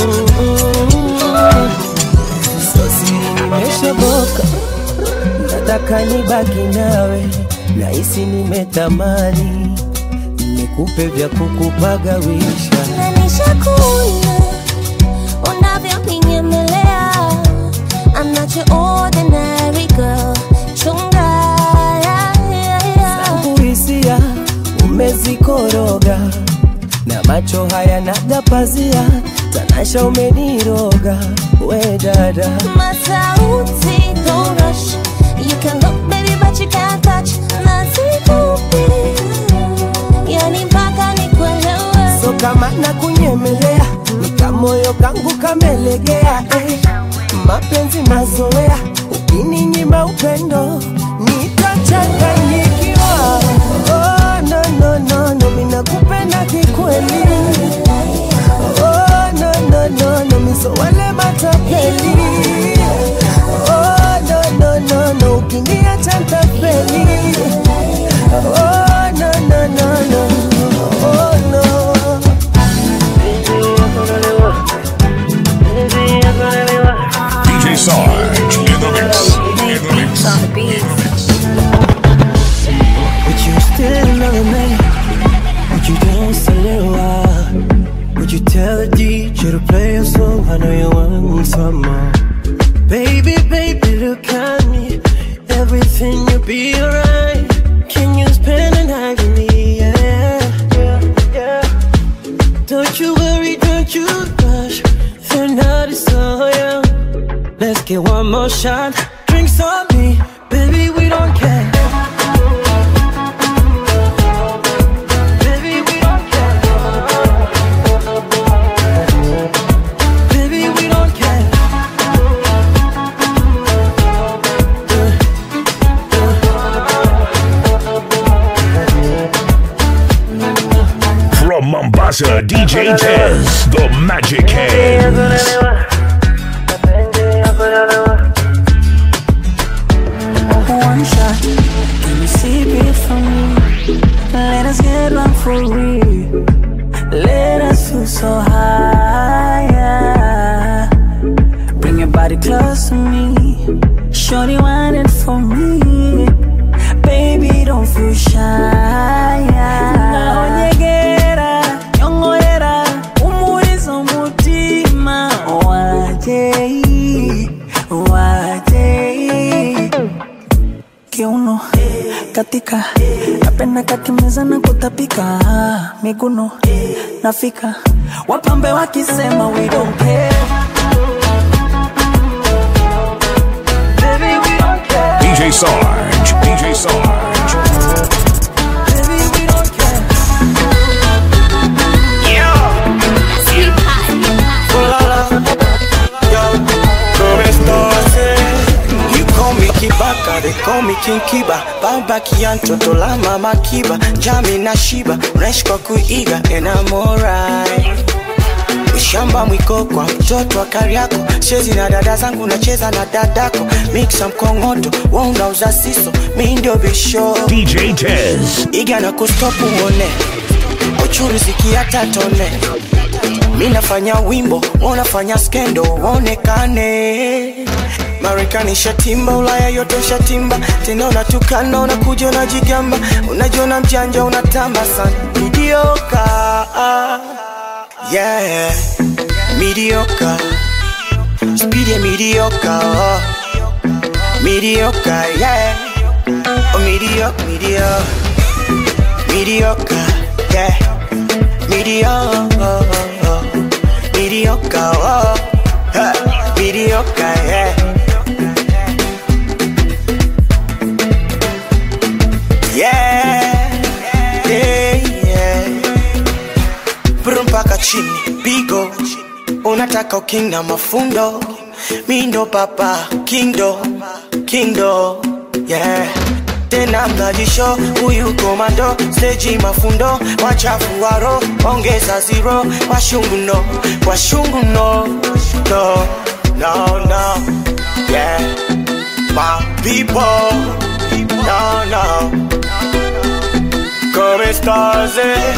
nimeshaboka, nataka nibaki nawe, nahisi nimetamani nikupe vya kukupagawisha. Na nishakuona unavyoninyemea. I'm not your ordinary girl. Chunga, yeah, yeah, yeah. Zangu hisia umezikoroga na macho haya naga pazia, tanasha umeniroga we dada Masauti, don't rush. You can look, baby, but you can't touch. Nasikupi, yani mpaka nikuelewe. so kama nakunyemelea nikamoyo kangu kamelegea eh. mapenzi mazoea ukininyima upendo nitachanganyikiwa oh, no, no, no, no, minakupenda kikweli oh, no, no, no, no, miso wale matapeli oh, no, no, no, no, ukiniacha ntapeli oh, no, no, no, no, oh, no. DJ Sarge in the mix. In the mix. Would you still love me? Would you dance a little while? Would you tell the DJ to play a song? I know you want some more. Baby, baby, look at me. Everything will be alright. Can you spend a night with me? Yeah, yeah, yeah. Don't you worry, don't you rush. The night is so young. Let's get one more shot. Drinks on me, baby, we don't care. Baby, we don't care. Baby, we don't care. From Mombasa, DJ Tez, the Magic Hands. One shot, can you see it from me? Let us get one for real. Let us feel so high. yeah. Bring your body close to me. Shorty want it for me. Baby, don't feel shy. Naonyegera, nyongorera, umuliza umutima. Wajei, wajei. Kiuno, katika napenda kakimeza na kutapika miguno nafika wapambe wakisema we don't care Baby, we don't care. DJ Sarge, DJ Sarge. Baby, we don't care. You call me Kibaka, they call me King Kiba Baba Kianto, tola mama Kiba Jami na Shiba, unaishi kwa kuiga And I'm alright Ushamba mwiko kwa mtoto wa Kariako Chezi na dada zangu nacheza na dadako Mixa mkongoto, wa unauza siso Mi ndio bisho DJ Tez. Iga na kustopu uone Uchuru zikiata tone Mi nafanya wimbo, wanafanya skendo, waonekane Marekani shatimba, Ulaya yote shatimba, tena unatukana, unakuja unajigamba, unajiona mjanja, unatamba sana, idioka Yeah, mediocre. Speed yeah, mediocre. Oh. Mediocre, yeah. Oh, mediocre, mediocre. Mediocre, yeah. Mediocre. Mediocre, oh. Huh. Mediocre, yeah. Yeah, yeah, yeah. Brum mpaka chini pigo unataka uking na mafundo mindo papa kindo kindo yeah tena mnajisho huyu komando steji mafundo wachafu waro ongeza zero washungu no washungu no no no no yeah my people no no come stars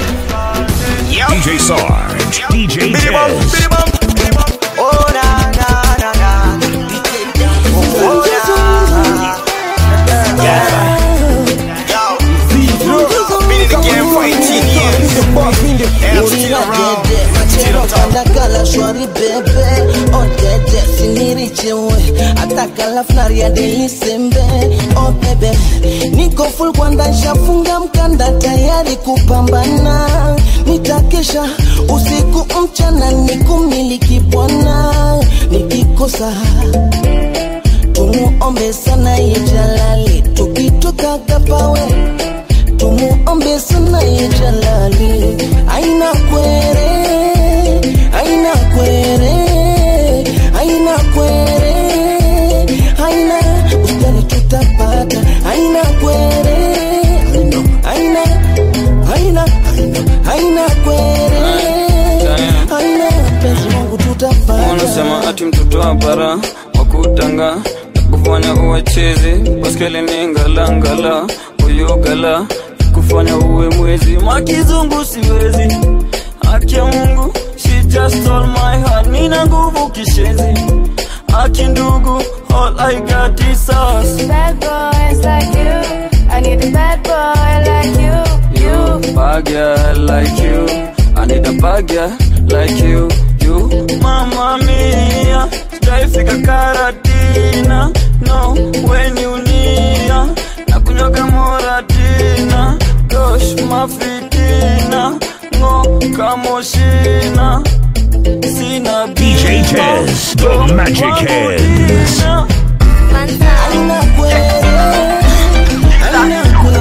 DJ Sarge, DJ Tez. Oh na na na na. Oh na. Yeah. Yo. Been in the game for 18 years. And I'm still around. Still on top. Atakala shwari bebe Odede sinirichewe Atakala flari ya delisembe Oh bebe Niko full kwanda shafunga mkanda Tayari kupambana Nitakesha usiku mchana Nikumiliki bwana Nikikosa Tumuombe sana ijalali Tukitoka kapawe Tumuombe sana ijalali Aina kwere Aina kwere Aina kwere Aina Ustari tutapata Aina kwere Aina Aina Aina Aina kwere Aina Penzi wangu tutapata wanasema ati mtoto wa bara wakutanga kufanya uwe chizi baskeli ni ngalangala uyogala kufanya uwe mwezi makizungu siwezi haki ya mungu she just stole my heart nina nguvu kishenzi haki ndugu all i got is us Bad boys like you. I need a bad boy like you. you bad girl like you i need a bad girl like you you mama mia sijaifika karatina no when you nia na kunyoga moratina gosh mafitina ngo kamoshina sina DJ Tez, the Magic Hands. Aina kwere Aina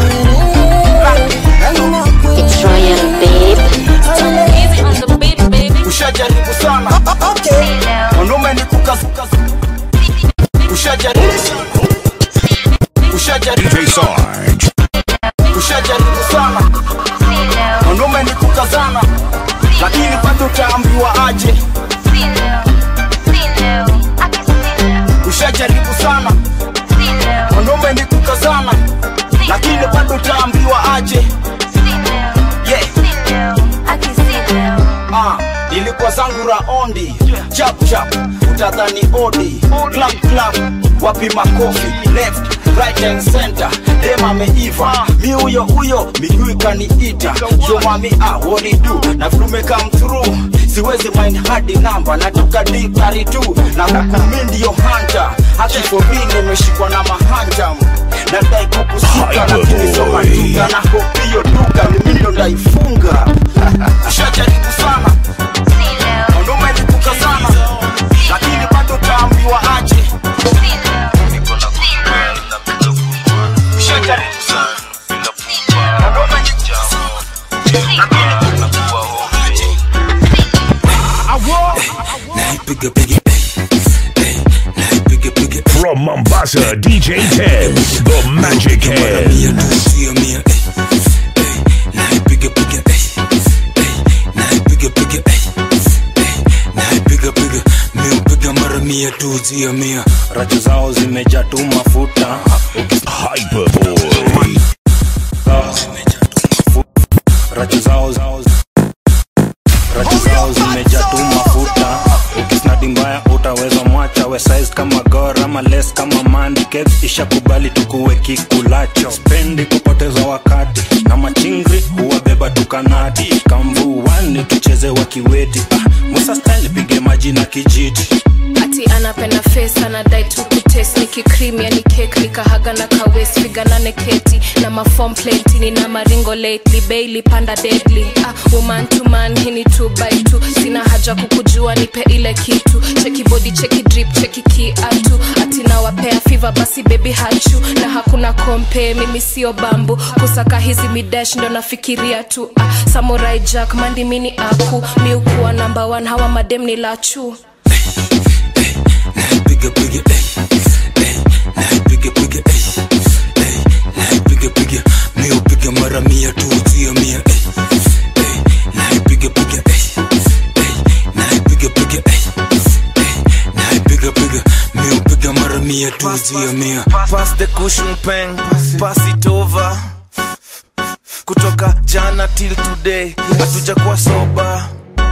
kwere It's Royal Babe. Easy on the beat, baby. ushajaribu sana mwanaume ni kukazukazu ushajaribu ushajaribu DJ Sarge, ushajaribu sana mwanaume ni kukazana lakini bado utaambiwa aje ushajaribu sana mwanaume ni kukazana lakini bado utaambiwa aje yeah. Ah, nilikuwa zangu raondi chap chap utadhani odi clap clap wapi makofi left right and center dem ameiva mi huyo huyo miguu ikaniita yo mami ah, what it do na vlume come through siwezi mind hadi namba natoka dikari tu na hukumi ndio hanta hakifobi nimeshikwa na mahanjam nadai kukusika lakini soma duka na hopio duka mimi ndo ndaifunga ushajaribu sana mwanaume ni kukazana lakini bado taambiwa aje ushajaribu sana mwanaume ni from Mombasa, DJ Tez, the Magic Hands. miupiga mara mia tu zia mia racho zao zimejaa tu mafuta Hyperboy. racho zao racho zao zimejaa tu mafuta ukisnadi mbaya utaweza mwacha we size kama gor ama les kama mandi Kebs ishakubali tukuwe kikulacho spendi kupoteza wakati na machingri huwabeba tukanadi kamvuani jioni tucheze wakiweti ah, musa style pige maji na kijiti ati anapenda face anadai tu kutes nikikrimi yani kek nikahaga na kawes figanane keti na mafom plenti nina maringo lately bailey panda deadly ah, woman to man hini two by two sina haja kukujua nipe ile kitu cheki body cheki drip cheki kiatu ati nawapea fiva basi baby hachu na hakuna kompe mimi sio bambu kusaka hizi midash ndo nafikiria tu ah, samurai jack mandi mini aku miukuwa namba one hawa madem ni lachu piga piga eh, eh, piga piga eh, eh, piga piga mio piga mara mia tu zia mia eh, eh, piga piga eh, eh, piga piga eh, eh, piga piga mio piga mara mia tu zia mia pass the cushion pen pass it over kutoka jana till today hatujakuwa soba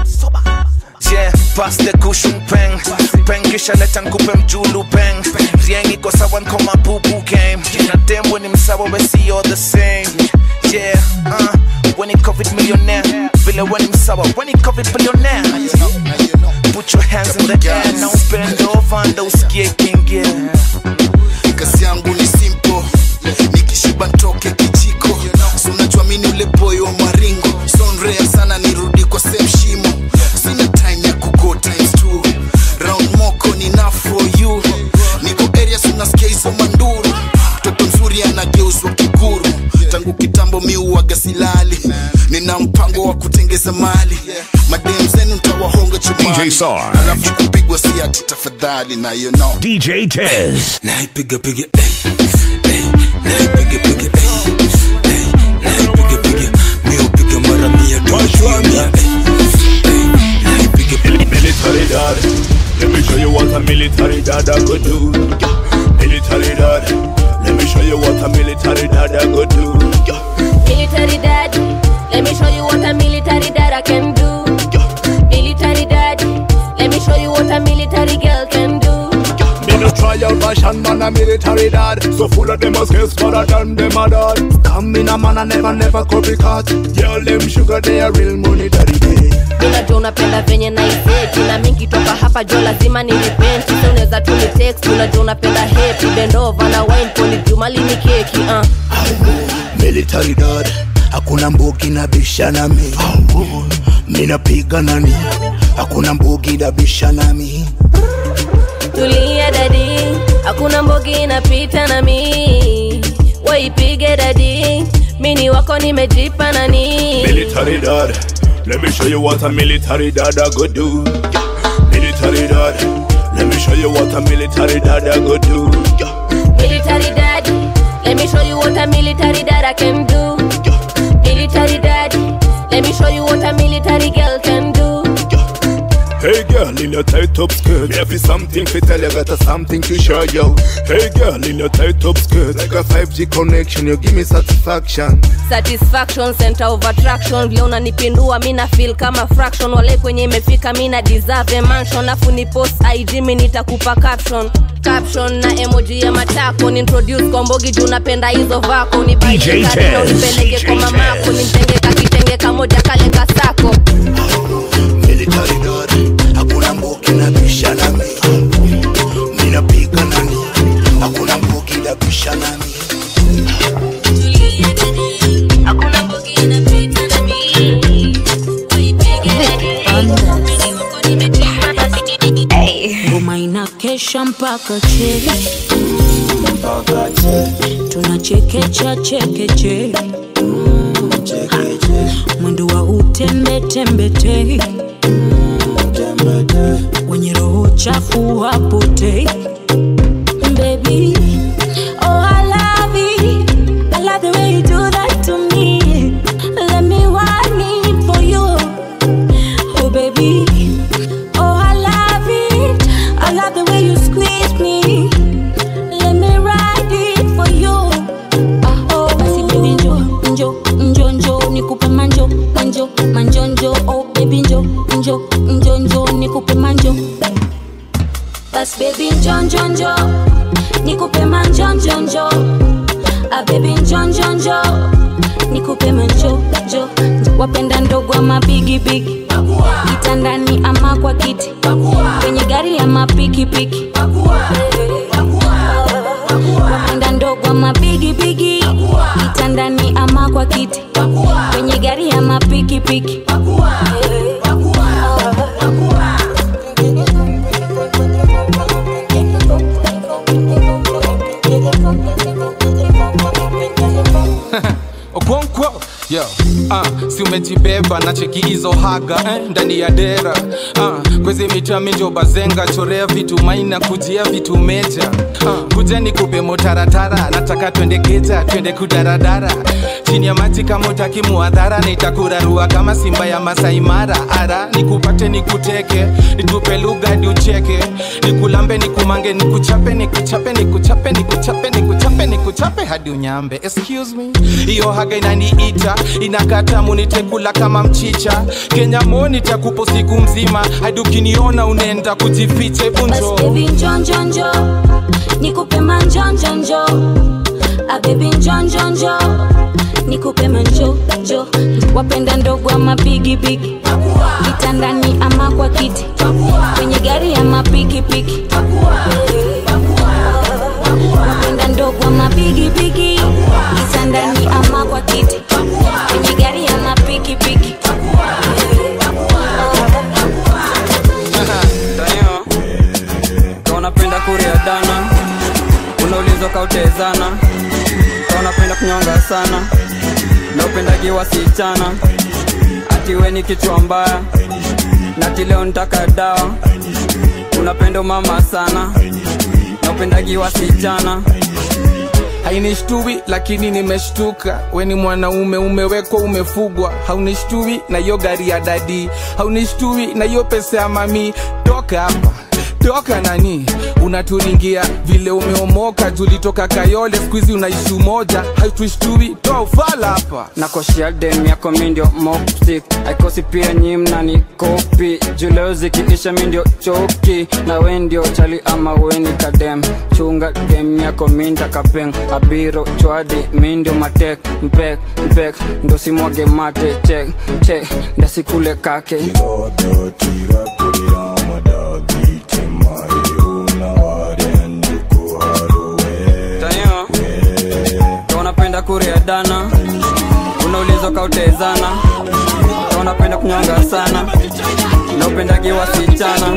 yeah, pass the cushion pen pen kisha leta nkupe mjulu pen rieng iko sawa nko mabubu game na demwe ni msawa we see all the same yeah uh, when it covid millionaire vile we ni msawa when it covid billionaire put your hands in the air now bend over ndo usikie kingie kazi yangu ni simple nikishiba ntoke kijiko so unajuamini ule boy wa maringo sonrea sana nirudi kwa same shimo sina time ya kugo times two round moko ni na for you niko area sunasikia hizo manduru mtoto mzuri anageuzwa kiguru tangu kitambo miuaga silali nina mpango wa kutengeza mali madem zenu ntawahonga chumani DJ Sarge. alafu kupigwa si ati tafadhali na you know DJ Tez. naipiga piga eh, eh, naipiga piga eh, eh, naipiga piga mio piga mara mia tu zia mia eh, Military dad, let me show you what a military dad I could do. Military dad, let me show you what a military dad I could do. Military daddy, let me show you what a military dad I can do. Military daddy, let me show you what a military girl can do. Me no try out fashion man a military dad So full of them as guess father than them a dad Come in a man a never never copycat Girl them sugar they a real money daddy day unajua unapenda venye naiseti na mingi toka hapa jo lazima nilipenti sa unaweza tu ni text unajua unapenda hepi bendova na wine poni jumali ni keki uh. Military dad Hakuna mbugi na bisha nami Minapiga nani Hakuna mbugi na bisha nami tulia dadi hakuna mbogi inapita na mi waipige dadi mini wako nimejipa nani Military dad Let me show you what a military dad I go do Military dad Let me show you what a military dad I go do military daddy let me show you what a military dad I can do military daddy let me show you what a military girl can do Hey girl in your tight top skirt Me have something to tell you got a something to show you Hey girl in your tight top skirt Like a 5G connection you give me satisfaction satisfaction center of attraction vile unanipindua mi na feel kama fraction wale kwenye imefika mi na deserve a mansion afu ni post ig mi nitakupa caption caption na emoji ya matako ni introduce kombogi juu napenda hizo vako ni DJ Tez. nipeleke kwa mamako ni mtenge kakitenge kamoja kale kasako Military dad Hakuna mbugi na bisha nami Minapiga nani Hakuna mbugi na bisha nami ngoma inakesha mpaka che tunachekecha chekeche mwendo wa utembetembete wenye roho chafu wapotei Baby, oh I love it. I love the way you do that to me. Let me want it for you. Oh baby, oh I love it. I love the way you squeeze me. Let me ride it for you. Ah, oh basi baby njo njo njo njo nikupe manjo manjo manjo njo oh baby njo njo njo njo nikupe manjo bas baby njo njo njo nikupe manjo njo njo ah baby njo njo njo nikupe manjo njo njo wapenda ndogo ama bigibigi kitandani ama kwa kiti kwenye gari ama pikipiki wapenda ndogo ama bigibigi kitandani ama kwa kiti kwenye gari ama pikipiki okonkwo yo uh, si umejibeba na cheki hizo haga eh, ndani ya dera uh, kwezi mita minjo bazenga chorea vitu maina kujia vitu meja uh, kuja ni kupe motaratara nataka twende keja twende kudaradara chini ya maji kama utaki muadhara nitakurarua kama simba ya masaimara ara nikupate nikuteke nitupe lugha hadi ucheke nikulambe nikumange nikuchape nikuchape nikuchape nikuchape nikuchape nikuchape hadi unyambe excuse me hiyo haga inaniita inakata munitekula kama mchicha kenya mo nitakupo siku mzima hadi ukiniona unaenda kujificha bunjo baby njonjonjo nikupe manjonjonjo abebi njonjonjo nikupe manjojo wapenda ndogo ama bigibigi kitandani ama kwa kiti kwenye gari ama pikipiki wapenda ndogo ama bigibigi kitandani ama kwa kiti kwenye gari ama pikipiki Dayo, ka unapenda kuria dana unaulizwa kautezana ka unapenda kunyonga sana na upendagi wasichana ati we ni kichwa mbaya na ati leo nitaka dawa unapenda mama sana na upendagi wasichana hainishtui lakini nimeshtuka weni mwanaume umewekwa umefugwa haunishtui na hiyo gari ya dadi haunishtui na hiyo pesa ya mami toka hapa toka nani unaturingia vile umeomoka julitoka kayole skuizi unaishi umoja hautushtui toa ufala hapa nakoshia dem yako mindio mopsik aikosi pia nyi mnani kopi juleo zikiisha mindio choki na we ndio chali ama weni kadem chunga dem yako minda kapeng abiro chwadi mindio matek mpek mpek ndo simwage mate chek chek ndasikule kake Tayo, ka unapenda kuria dana unaulizwa kautezana ka unapenda kunyonga sana na upendagi wasichana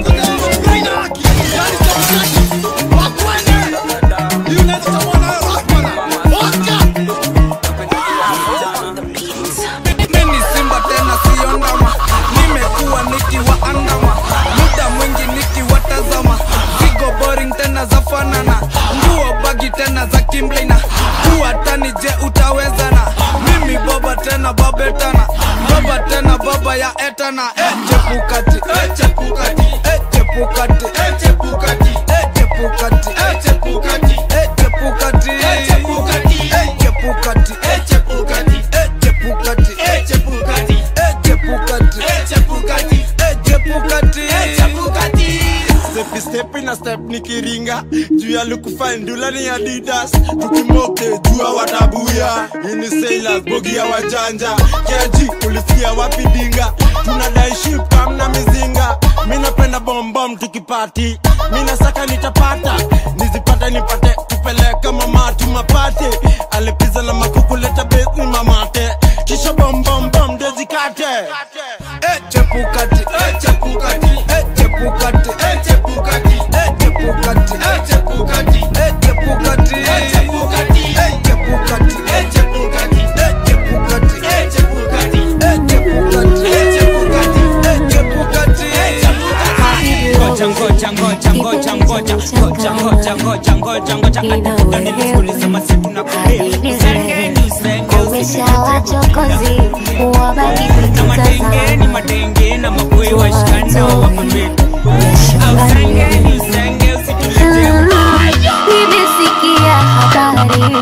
mimi simba tena sio ndama nimekuwa nikiwaandama muda mwingi nikiwatazama zigo boring tena za fanana nguo bagi tena za kimblina kuwa tani je utawezana mimi baba tena babetana baba tena baba ya etana e chepukati e chepukati e chepukati e chepukati e chepukati e chepukati e chepukati e chepukati e chepukati e chepukati e chepukati e chepukati e chepukati e chepukati e chepukati e chepukati Stepi stepi na step nikiringa juu ya lukufa ndula ni adidas tukimoke jua watabuya ini sailors bogi ya wajanja keji ulisikia wapi dinga tunadai shipam na mizinga mi napenda bombom tukipati mi nasaka nitapata nizipate nipate tupeleke mamatu mapate alipiza na makuku leta besi mamate kisha bombombom ndezikate e chepukati e chepukati e chepukati e chepukati e chepukati e chepukati e chepukati e chepukati e chepukati e chepukati e chepukati e chepukati e chepukati e chepukati e chepukati e chepukati ngoja ngoja ngoja ngoja ngoja ngoja ngoja ngoja ngoja ngoja atakuta nilikuuliza masitu na kulia usengeni usenge Umeshawachokozi wabaki na matengeni matenge na maboi washikana wapambeni usengeni usenge usitulete Nimesikia habari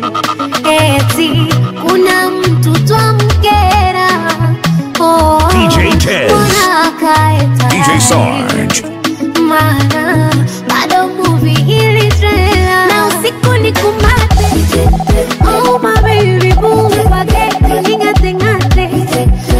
eti kuna mtu twamkera oh, DJ Tez. mbona akae DJ tayari? Sarge. Maana bado movie ili trailer na usiku ni kumate oh my baby boo bagete ningate ngate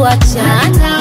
kuachana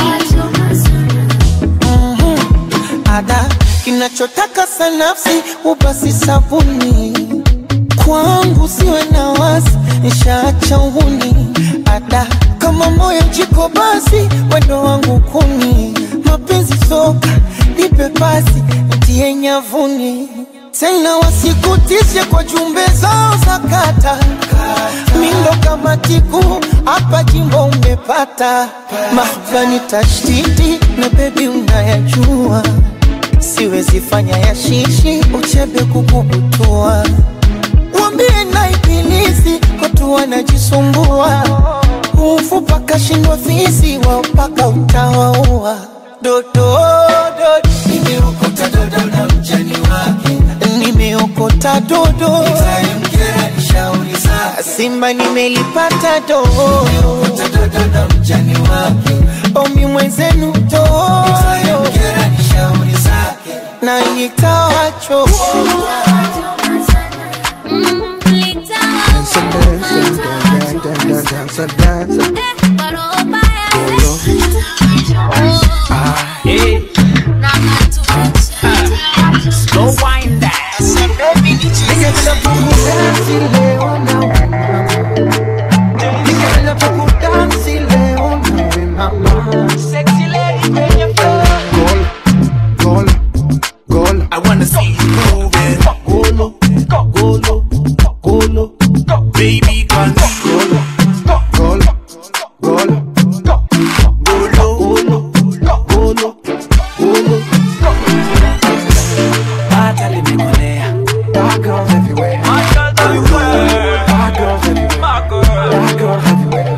ada kinachotaka sanafsi ubasi sabuni kwangu siwe na wasi nshaacha uhuni ada kama moyo jiko basi wendo wangu kuni mapenzi soka nipe pasi ntie nyavuni tena wasikutishe kwa jumbe zao za kata mindo kama tiku hapa jimbo umepata mahbani tashtiti na bebi unayajua siwezi fanya ya shishi uchebe kukubutua wambie na ibilisi watu wanajisumbua ufu paka shindwa fisi wao paka utawaua dododo nimeokota dodo na mjani wake nimeokota dodo shauri zake simba nimelipata dodo dodo na mjani wake omi mwenzenu dodo shauri zake na nitawacho Slow wind I wanna see you moving. Golo, golo, golo, baby, can golo, golo, golo, golo, golo, golo, Bata limekolea. Bad girls everywhere. Bad girls everywhere. Bad girls everywhere. Bad girls everywhere.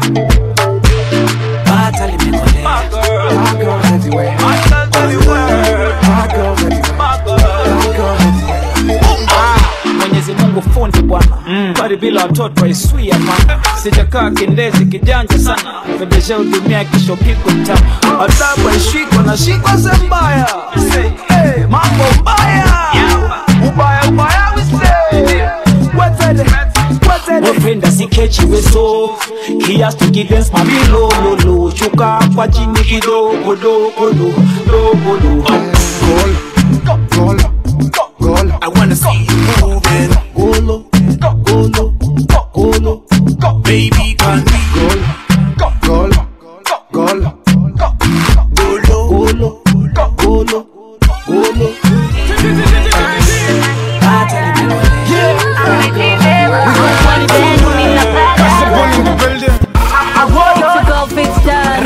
Bata limekolea. Bad girls everywhere. Bad girls everywhere. Bad girls everywhere. Bad girls everywhere. mwenyezi mungu fundi bwana bari bila watoto aiswia mana sijakaa kindezi kijanja sana fedesha hudumia kisho piko mtama adabu aishikwa na shikwa sembaya hey, mambo mbaya ubaya ubaya wise wapenda sikechi weso he has to give them mami lo lo lo shuka kwa chini kidogo dogo do dogo do I wanna see you moving. Golo, golo, golo, baby, can we golo, golo, golo, golo, golo, golo, golo. I want to go big star.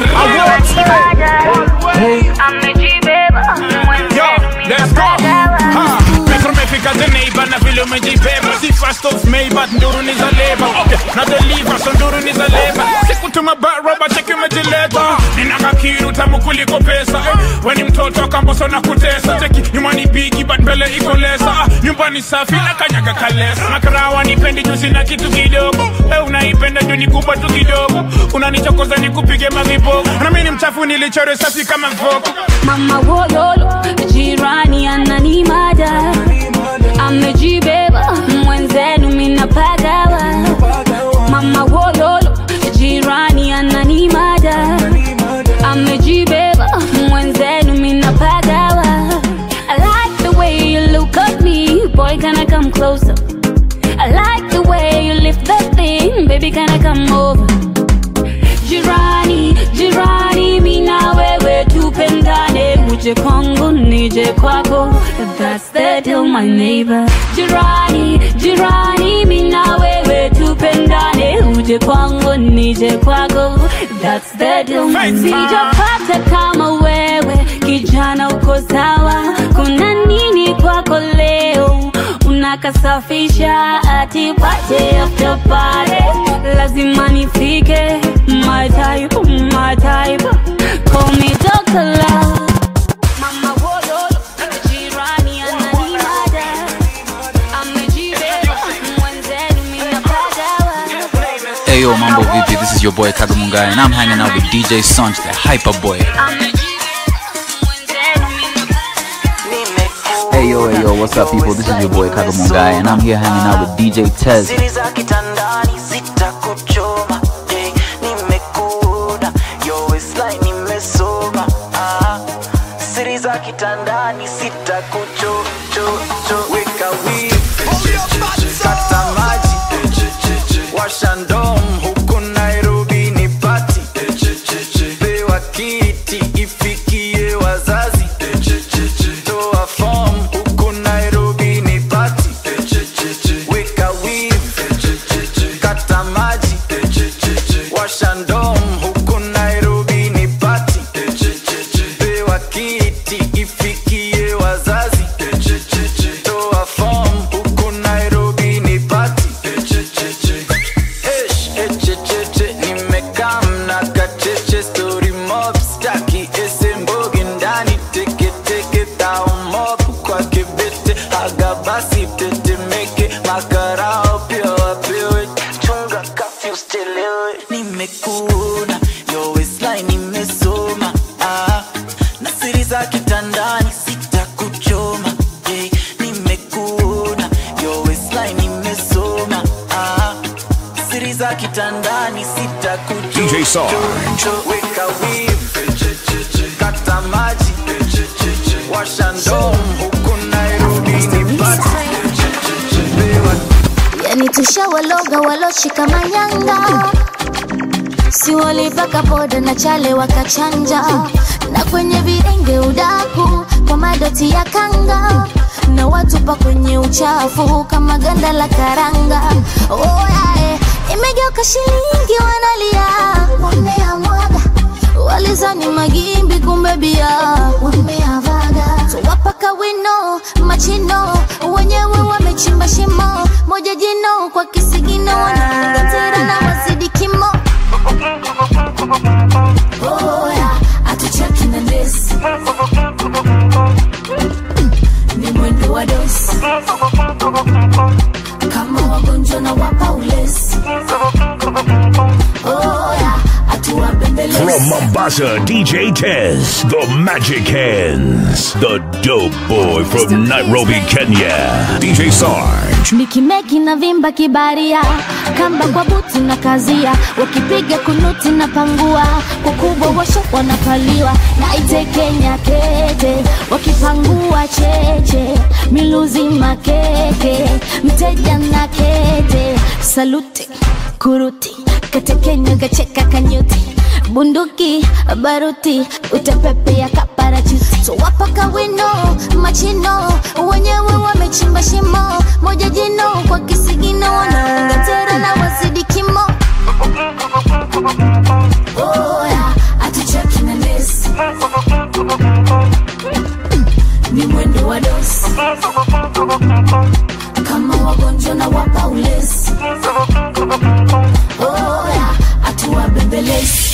Let's go. Ha. Metro umefika the neighbor na vile umejibeba si first of May but nduru ni za labor okay na deliver so nduru ni za labor sikutuma baroba cheki umejileta nina kakiru tamu kuliko pesa eh. we ni mtoto kamboso na kutesa cheki nyumbani bigi but mbele iko lesa ah, nyumbani safi na kanyaga kalesa makarawa nipendi juzi na kitu kidogo eh, unaipenda juu ni kubwa tu kidogo unanichokoza nikupige mavipo na mimi ni mchafu nilichore safi kama mvoko Mama wololo, jirani ananimada, amejibeba mwenzenu minapagawa. Mama wololo, jirani ananimada, amejibeba mwenzenu minapagawa. I like the way you look at me, boy can I come closer? I like the way you lift that thing, baby can I come over? jirani jirani mina wewe tupendane uje kwangu nije kwako that's the deal my neighbor jirani jirani mina wewe tupendane uje kwangu nije kwako that's the deal my neighbor sijapata kama wewe kijana uko sawa kuna nini kwako leo unakasafisha ati pate after party lazima nifike my type my type call me Dr. Love Mama wololo jirani ananimada amejibeba mwenzenu minapagawa Hey yo, mambo vipi? This is your boy Kagamungai, and I'm hanging out with DJ Sonch, the hyper boy. Hey yo, hey yo, what's up, people? This is your boy Kagamungai, and I'm here hanging out with DJ Tez. siri za kitandani zitakuchoma eh, nimekuda yo waistline washandom huku nairobi ni pati pewa kiti ifikie wazazi toa fom huku nairobi ni pati weka wiv kata maji washandom huku nairobi ni pati pewa kiti ifikie wazazi toa fom huku nairobi ni pati Eish, echecheche, nimekaa mna kacheche story mob staki ese mbogi ndani teketeke tao mob kwa kibete haga basi tetemeke makarao pia wapewe chunga kafyu stelewe nimekuona yo waistline imesoma ah, na siri za kitandani sitakuchoma hey, nimekuona yo waistline imesoma ah, siri za kitandani DJ Sarge. weka wiv kata maji washa ndom huku nairobi ni pati yani tushawaloga waloshika manyanga si walipaka poda na chale wakachanja na kwenye virenge udaku kwa madoti ya kanga na watupa kwenye uchafu kama ganda la karanga oyae imegeuka shilingi wanalia wameamwaga walizani magimbi kumbe bia wameavaga so wapaka wino machino wenyewe wamechimba shimo moja jino kwa kisigino wanaungatira na wazidi kimo oya atuchaki na ndesi ni mwendo wa dosi kama wagonjwa na wapa ulesi oya atuwabembelezi From Mombasa, DJ Tez, the Magic Hands, the dope boy from Nairobi, Kenya. DJ Sarge. mikimeki na vimba kibaria kamba kwa buti na kazia wakipiga kunuti na pangua kwa kubwa washo wanapaliwa na ite kenya kete wakipangua cheche miluzi makeke mteja na kete saluti kuruti katekenya gacheka kanyuti bunduki baruti utepepea kaparachuti so wapaka wino machino wenyewe wamechimba shimo moja jino kwa kisigino wanaungatera na wazidi kimo oya atuchaki na nesi ni mwendo wa dosi kama wagonjwa na wapa ulesi oya atuwabembelezi